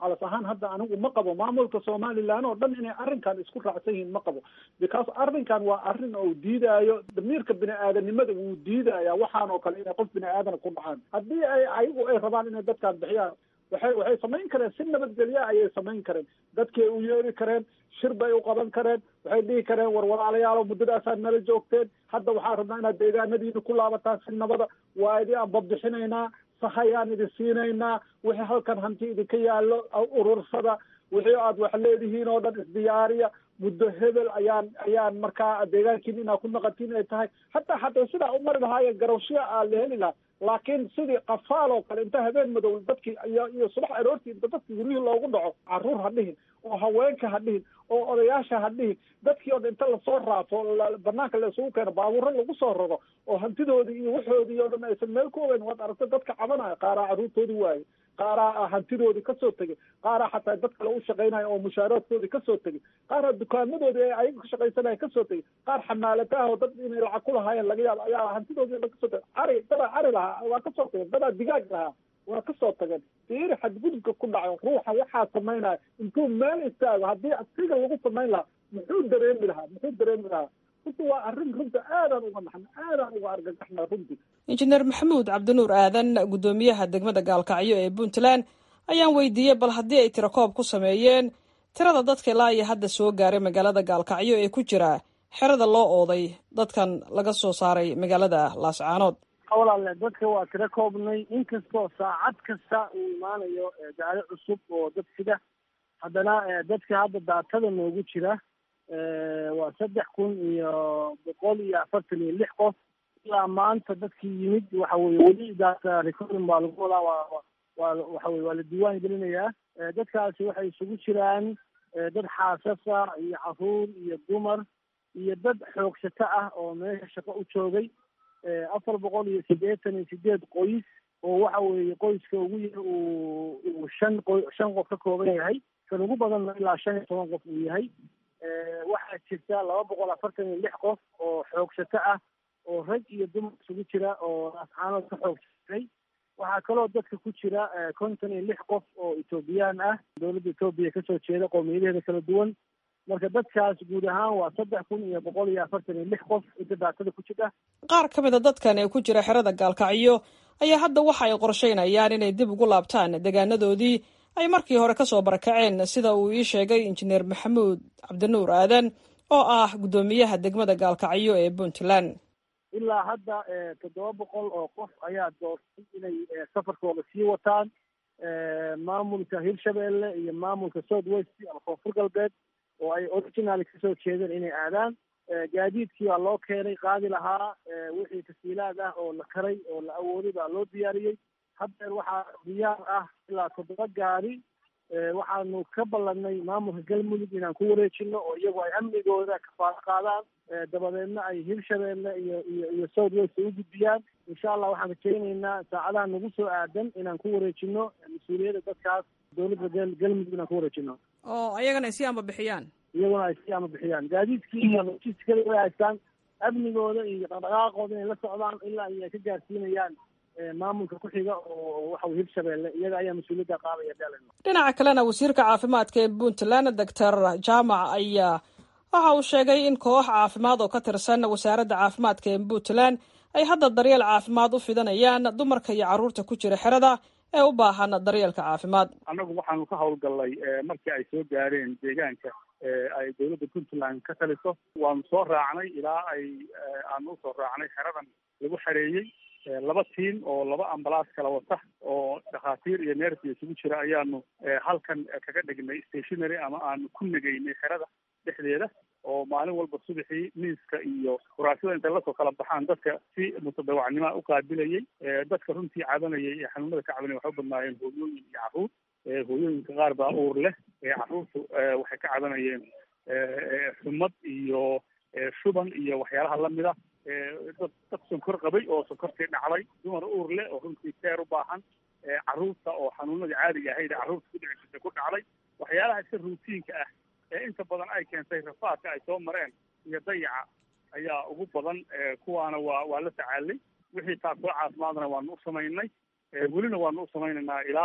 [SPEAKER 19] calas ahaan hadda anigu ma qabo maamulka somalilan oo dhan inay arrinkan isku raacsan yihiin ma qabo because arrinkan waa arrin oo diidaayo damiirka bini aadanimada wuu diidaya waxaan oo kale inay qof bini aadana ku dhacaan haddii ay ayagu ay rabaan inay dadkaan bixiyaan waxay waxay samayn kareen si nabadgelya ayay samayn kareen dadkay u yeeri kareen shir bay u qaban kareen waxay dhihi kareen war walaalayaalo muddadaasaad nala joogteen hadda waxaan rabnaa inaad deegaanadiina ku laabataan si nabada waa idi aan babixinaynaa sahayaan idin siinaynaa wixii halkan hanti idinka yaallo urursada wixii aad wax leedihiin oo dhan isdiyaariya muddo hebel ayaan ayaan markaa deegaankiin inaad ku naqatiin ay tahay hataa hataa sidaa u mari lahaayeen garowshiya aa la heli lahaa laakiin sidii qafaal oo kale inta habeen madow dadkii iyo iyo subax aroortii inta dadkii guryihii loogu dhaco carruur ha dhihin oo haweenka ha dhihin oo odayaasha ha dhihin dadkii oo dhan inta lasoo raafo banaanka la isugu keeno baabuuro lagu soo raro oo hantidoodii iyo waxoodii oo dhan aysan meel ku ogeyn waad aragta dadka cabanaya qaaraa carruurtoodii waaye qaaraa hantidoodii kasoo tegay qaaraa xataa dad kale u shaqaynaya oo mushaaraadkoodii kasoo tegay qaaraa dukaamadoodii ay ayaga ka shaqaysanaya kasoo tegay qaar xamaalataah oo dad inay lacag ku lahaayeen laga yaabo ayaa hantidoodii dhan kasoo tegay cari dadaa cari lahaa waa kasoo tageen dadaa digaag lahaa waa kasoo tageen fiiri xadgudubka ku dhaco ruuxa waxaa samaynaya intuu meel istaago haddii asiga lagu samayn lahaa muxuu dareemi lahaa muxuu dareemi lahaa runti waa arrin runta aadaan uga naxna aadaan uga argagaxna runtii
[SPEAKER 16] injineer maxamuud cabdinuur aadan guddoomiyaha degmada gaalkacyo ee puntland ayaan weydiiyey bal haddii ay tirakoob ku sameeyeen tirada dadka ilaa iyo hadda soo gaaray magaalada gaalkacyo ee ku jira xerada loo ooday dadkan laga soo saaray magaalada laascaanood
[SPEAKER 20] walaale dadka waa tiro koobnay inkastoo saacad kasta uu imaanayo gaari cusub oo dad sida haddana dadka hadda daatada noogu jira waa saddex kun iyo boqol iyo afartan iyo lix qof ilaa maanta dadkii yimid waxa weye weli daata recording baa lagu wadaa waa waa waxa weye waa la diiwaan gelinayaa dadkaasi waxay isugu jiraan dad xaasasa iyo caruur iyo dumar iyo dad xoogsato ah oo meesha shaqo u joogay afar boqol iyo siddeetan iyo sideed qoys oo waxa weeye qoyska ugu yar uu uu shan qo shan qof ka kooban yahay kan ugu badanna ilaa shan iyo toban qof uu yahay waxaa jirta laba boqol afartan iyo lix qof oo xoogsato ah oo rag iyo dumar isugu jira oo ascaanood ka xoogsatay waxaa kaloo dadka ku jira konton iyo lix qof oo etoobiyaan ah dowladda etoobiya kasoo jeeda qowmiyadaheeda kala duwan marka dadkaas guud ahaan waa saddex kun iyo boqol iyo afartan iyo lix qof inta daatada ku jira
[SPEAKER 16] qaar ka mid a dadkan ee ku jira xerada gaalkacyo ayaa hadda waxa ay qorsheynayaan inay dib ugu laabtaan deegaanadoodii ay markii hore kasoo barakaceen sida uu ii sheegay injineer maxamuud cabdinuur aadan oo ah guddoomiyaha degmada gaalkacyo ee puntland
[SPEAKER 20] ilaa hadda toddoba boqol oo qof ayaa doortay inay safarkooda sii wataan maamulka hirshabelle iyo maamulka south west ama koonfur galbeed oo ay original kasoo jeedeen inay aadaan gaadiidkii baa loo keenay qaadi lahaa wixii tasiilaad ah oo la karay oo la awooday baa loo diyaariyey haddeer waxaa diyaar ah ilaa toddoba gaari waxaanu ka ballanay maamulka galmudug inaan ku wareejino oo iyagu ay amnigooda kafaalo qaadaan dabadeedna ay hirshabeelle iyo iyo iyo south west u gudbiyaan insha allah waxaan rajaynaynaa saacadaha nagu soo aadan inaan ku wareejino mas-uuliyadda dadkaas dowladda gal galmudug inaan ku wareejino
[SPEAKER 16] oo ayagana ay sii amba bixiyaan
[SPEAKER 20] iyaguna ay sii ama bixiyaan gaadiidkii iyo logistikada way haystaan amnigooda iyo dhaqdhaqaaqooda inay la socdaan ilaa iyo ay ka gaarsiinayaan maamulka ku xiga oo waxa hirshabeelle iyaga ayaa mas-uuliyadda qaadaya dalen
[SPEAKER 16] dhinaca kalena wasiirka caafimaadka ee puntland doctor jaamac ayaa waxa uu sheegay in koox caafimaad oo ka tirsan wasaaradda caafimaadka ee puntland ay hadda daryeel caafimaad u fidanayaan dumarka iyo carruurta ku jira xerada ee u baahan daryeelka caafimaad
[SPEAKER 21] annagu waxaanu ka howlgallay markii ay soo gaareen deegaanka ay dowladda puntland ka taliso waanu soo raacnay ilaa ay aanu usoo raacnay xeradan lagu xareeyey laba tiim oo laba ambalaas kala wata oo dhakhaatiir iyo neersi isugu jira ayaanu halkan kaga dhignay stationary ama aanu ku negaynay xerada dhexdeeda oo maalin walba subaxii miiska iyo kuraasada intay lasoo kala baxaan dadka si mutadawacnimoa u qaabilayay dadka runtii cabanayay ee xanuunada ka cabanaya waxay u badnaayeen hooyooyin iyo carruur hooyooyinka qaar baa uur leh carruurtu waxay ka cabanayeen xumad iyo shuban iyo waxyaalaha lamida dad dad sonkor qabay oo sonkortii dhacday dumar uur leh oo runtii keer u baahan carruurta oo xanuunadii caadiga ahayd carruurta ku dhici jirtay ku dhacday waxyaalaha iska ruutiinka ah ee inta badan ay keentay rafaadka ay soo mareen iyo dayaca ayaa ugu badan kuwaana waa waa la tacaalay wixii taasoo caafimaadna waanu u samaynay welina waanu u samaynaynaa ilaa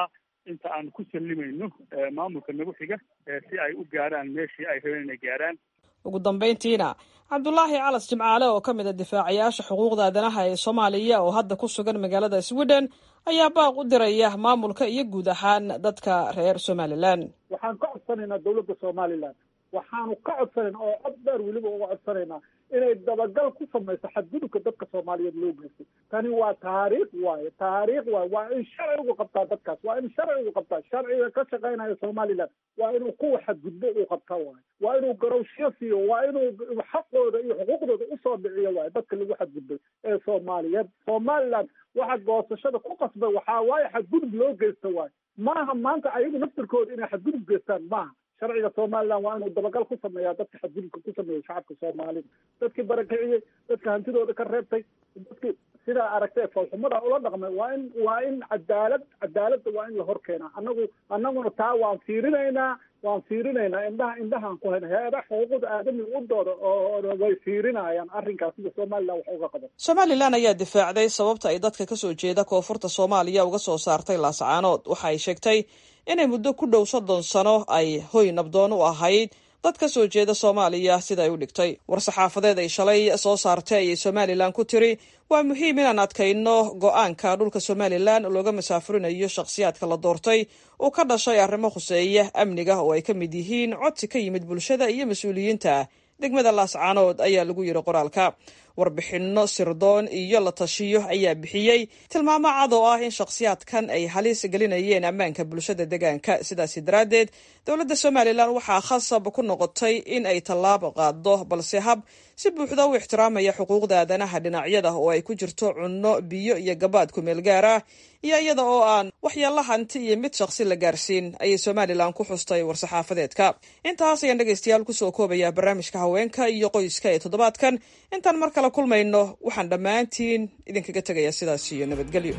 [SPEAKER 21] inta aan ku sallimayno maamulka nagu xiga si ay u gaarhaan meeshii ay rabeen inay gaarhaan
[SPEAKER 16] ugu dambayntiina cabdulaahi calas jimcaale oo ka mid a difaacayaasha xuquuqda aadanaha ee soomaaliya oo hadda ku sugan magaalada sweden ayaa baaq u diraya maamulka iyo guud ahaan dadka reer somalilan
[SPEAKER 19] waxaan ka codsanaynaa dawladda somalilan waxaanu ka codsanaynaa oo cod dheer weliba uga codsanaynaa inay dabagal ku samayso xadgudubka dadka soomaaliyeed loo geystay tani waa taariikh waaye taariikh waaye waa in sharcigu qabtaa dadkaas waa in sharcigu qabtaa sharciga ka shaqaynaya somaliland waa inuu kuwa xadgudbo uu qabtaa waaye waa inuu garowshiyo siiyo waa inuu xaqooda iyo xuquuqdooda usoo dhiciyo waaye dadka lagu xadgudbay ee soomaaliyeed somaliland waxa goosashada ku qasbay waxaa waaye xadgudub loo geysta waaye maaha maanta ayagu naftirkooda inay xadgudub geystaan maaha sharciga somaliland waa inuu dabagal ku sameeyaa dadka xadgudubka ku sameeyey shacabka soomaalida dadkii barakiciyey dadka hantidooda ka reebtay dadkii sidaa aragtay foolxumada ula dhaqmay waa in waa in cadaalad cadaaladda waa in la hor keenaa annagu annaguna taa waan fiirinaynaa waan fiirinaynaa indhaha indhahaan ku hayna hay-ada xuquuqda aadamiga u dooda oo way fiirinayaan arrinkaas sida somaliland wax uga qaban
[SPEAKER 16] somalilan ayaa difaacday sababta ay dadka kasoo jeeda koonfurta soomaaliya uga soo saartay laascaanood waxa ay sheegtay inay muddo ku dhow soddon sano ay hoy nabdoon u ahayd dad ka soo jeeda soomaaliya sida ay u dhigtay war-saxaafadeed ay shalay soo saartay ayay somalilan ku tiri waa muhiim inaan adkayno go-aanka dhulka somalilan looga masaafurinayo shakhsiyaadka la doortay uu ka dhashay arrimo khuseeya amniga oo ay ka mid yihiin codsi ka yimid bulshada iyo mas-uuliyiinta degmada laascaanood ayaa lagu yidhi qoraalka warbixinno sirdoon iyo la tashiyo ayaa bixiyey tilmaamo cad oo ah in shakhsiyaadkan ay halis gelinayeen ammaanka bulshada deegaanka sidaasi daraaddeed dowladda somalilan waxaa khasab ku noqotay in ay tallaabo qaado balse hab si buuxda u ixtiraamaya xuquuqda aadanaha dhinacyada oo ay ku jirto cunno biyo iyo gabaad kumeel gaar ah iyo iyada oo aan waxyaalla hanti iyo mid shakhsi la gaarsiin ayay somalilan ku xustay war-saxaafadeedka intaas ayaan dhegaystayaal kusoo koobaya barnaamijka haweenka iyo qoyska ee toddobaadkan intaan mar kale kulmayno waxaan dhammaantiin idinkaga tegayaa sidaas iyo nabadgelyo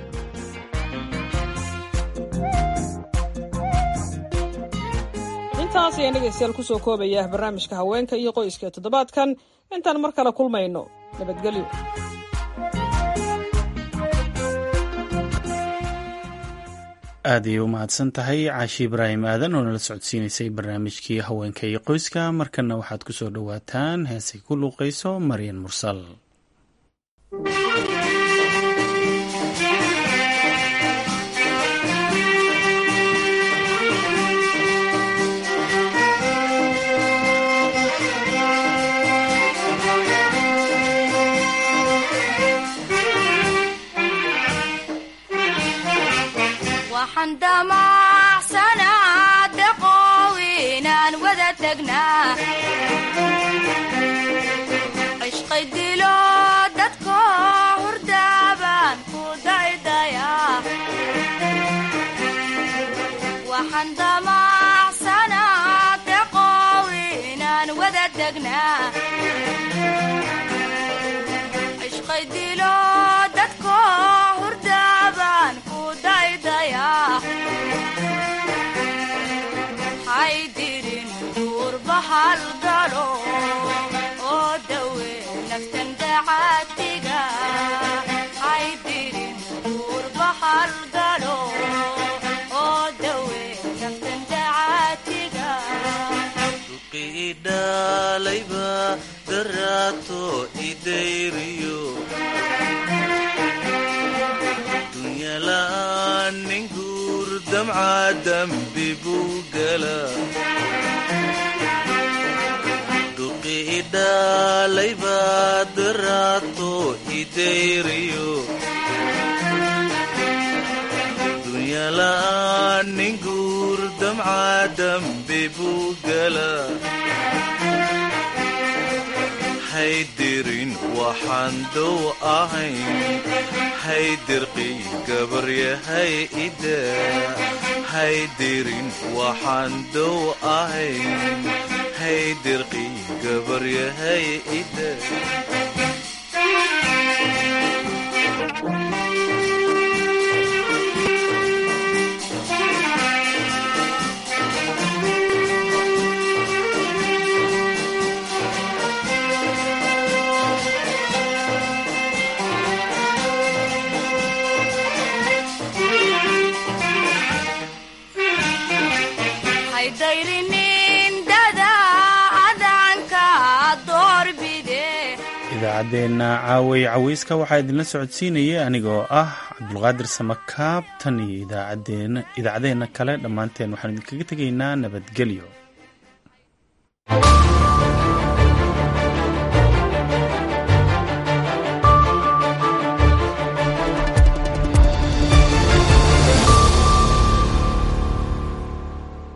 [SPEAKER 16] intaas ayaan dhegaystayaal kusoo koobaya barnaamijka haweenka iyo qoyska ee toddobaadkan intaan mar kale kulmayno nabadgelyo
[SPEAKER 1] aad ayay u mahadsan tahay caashi ibraahim aadan oo nala socodsiinaysay barnaamijkii haweenka iyo qoyska markana waxaad ku soo dhowaataan heesay ku luuqayso maryan mursal
[SPEAKER 3] waxaan damacsanaa daqoow inaan wada tagnaa cishqay dilo dadko hurdaabaan ku daydayaa waxaan damacsanaa daqoow inaan wada tagnaa cishqay dilo dadko hurdaabaan ku daydayaa haydirin duurbahal galo oo dawe naftan dacaatiga haydirin duurbahal galo oo dawe naftan dacaatiga
[SPEAKER 22] idhalayba daraato idayriyo dunyala'aan nin guur damca dambi buu gala dhuqi idhalayba daraato idayriyo dunyala'aan nin guur damca dambi buu gala haydirin waxaan dow ahayn haydirqii gabaryahay ida haydirin waxaan dow ahayn haydirqii gabaryahay ida
[SPEAKER 3] haydhayrinin dada adanka doorbide
[SPEAKER 1] idaacaddeenna caaway caweyska waxaa idinla socodsiinayay anigoo ah cabdulqaadir samakaab tan iyo idaacaddeenna kale dhammaanteen waxaan idinkaga tegaynaa nabadgelyo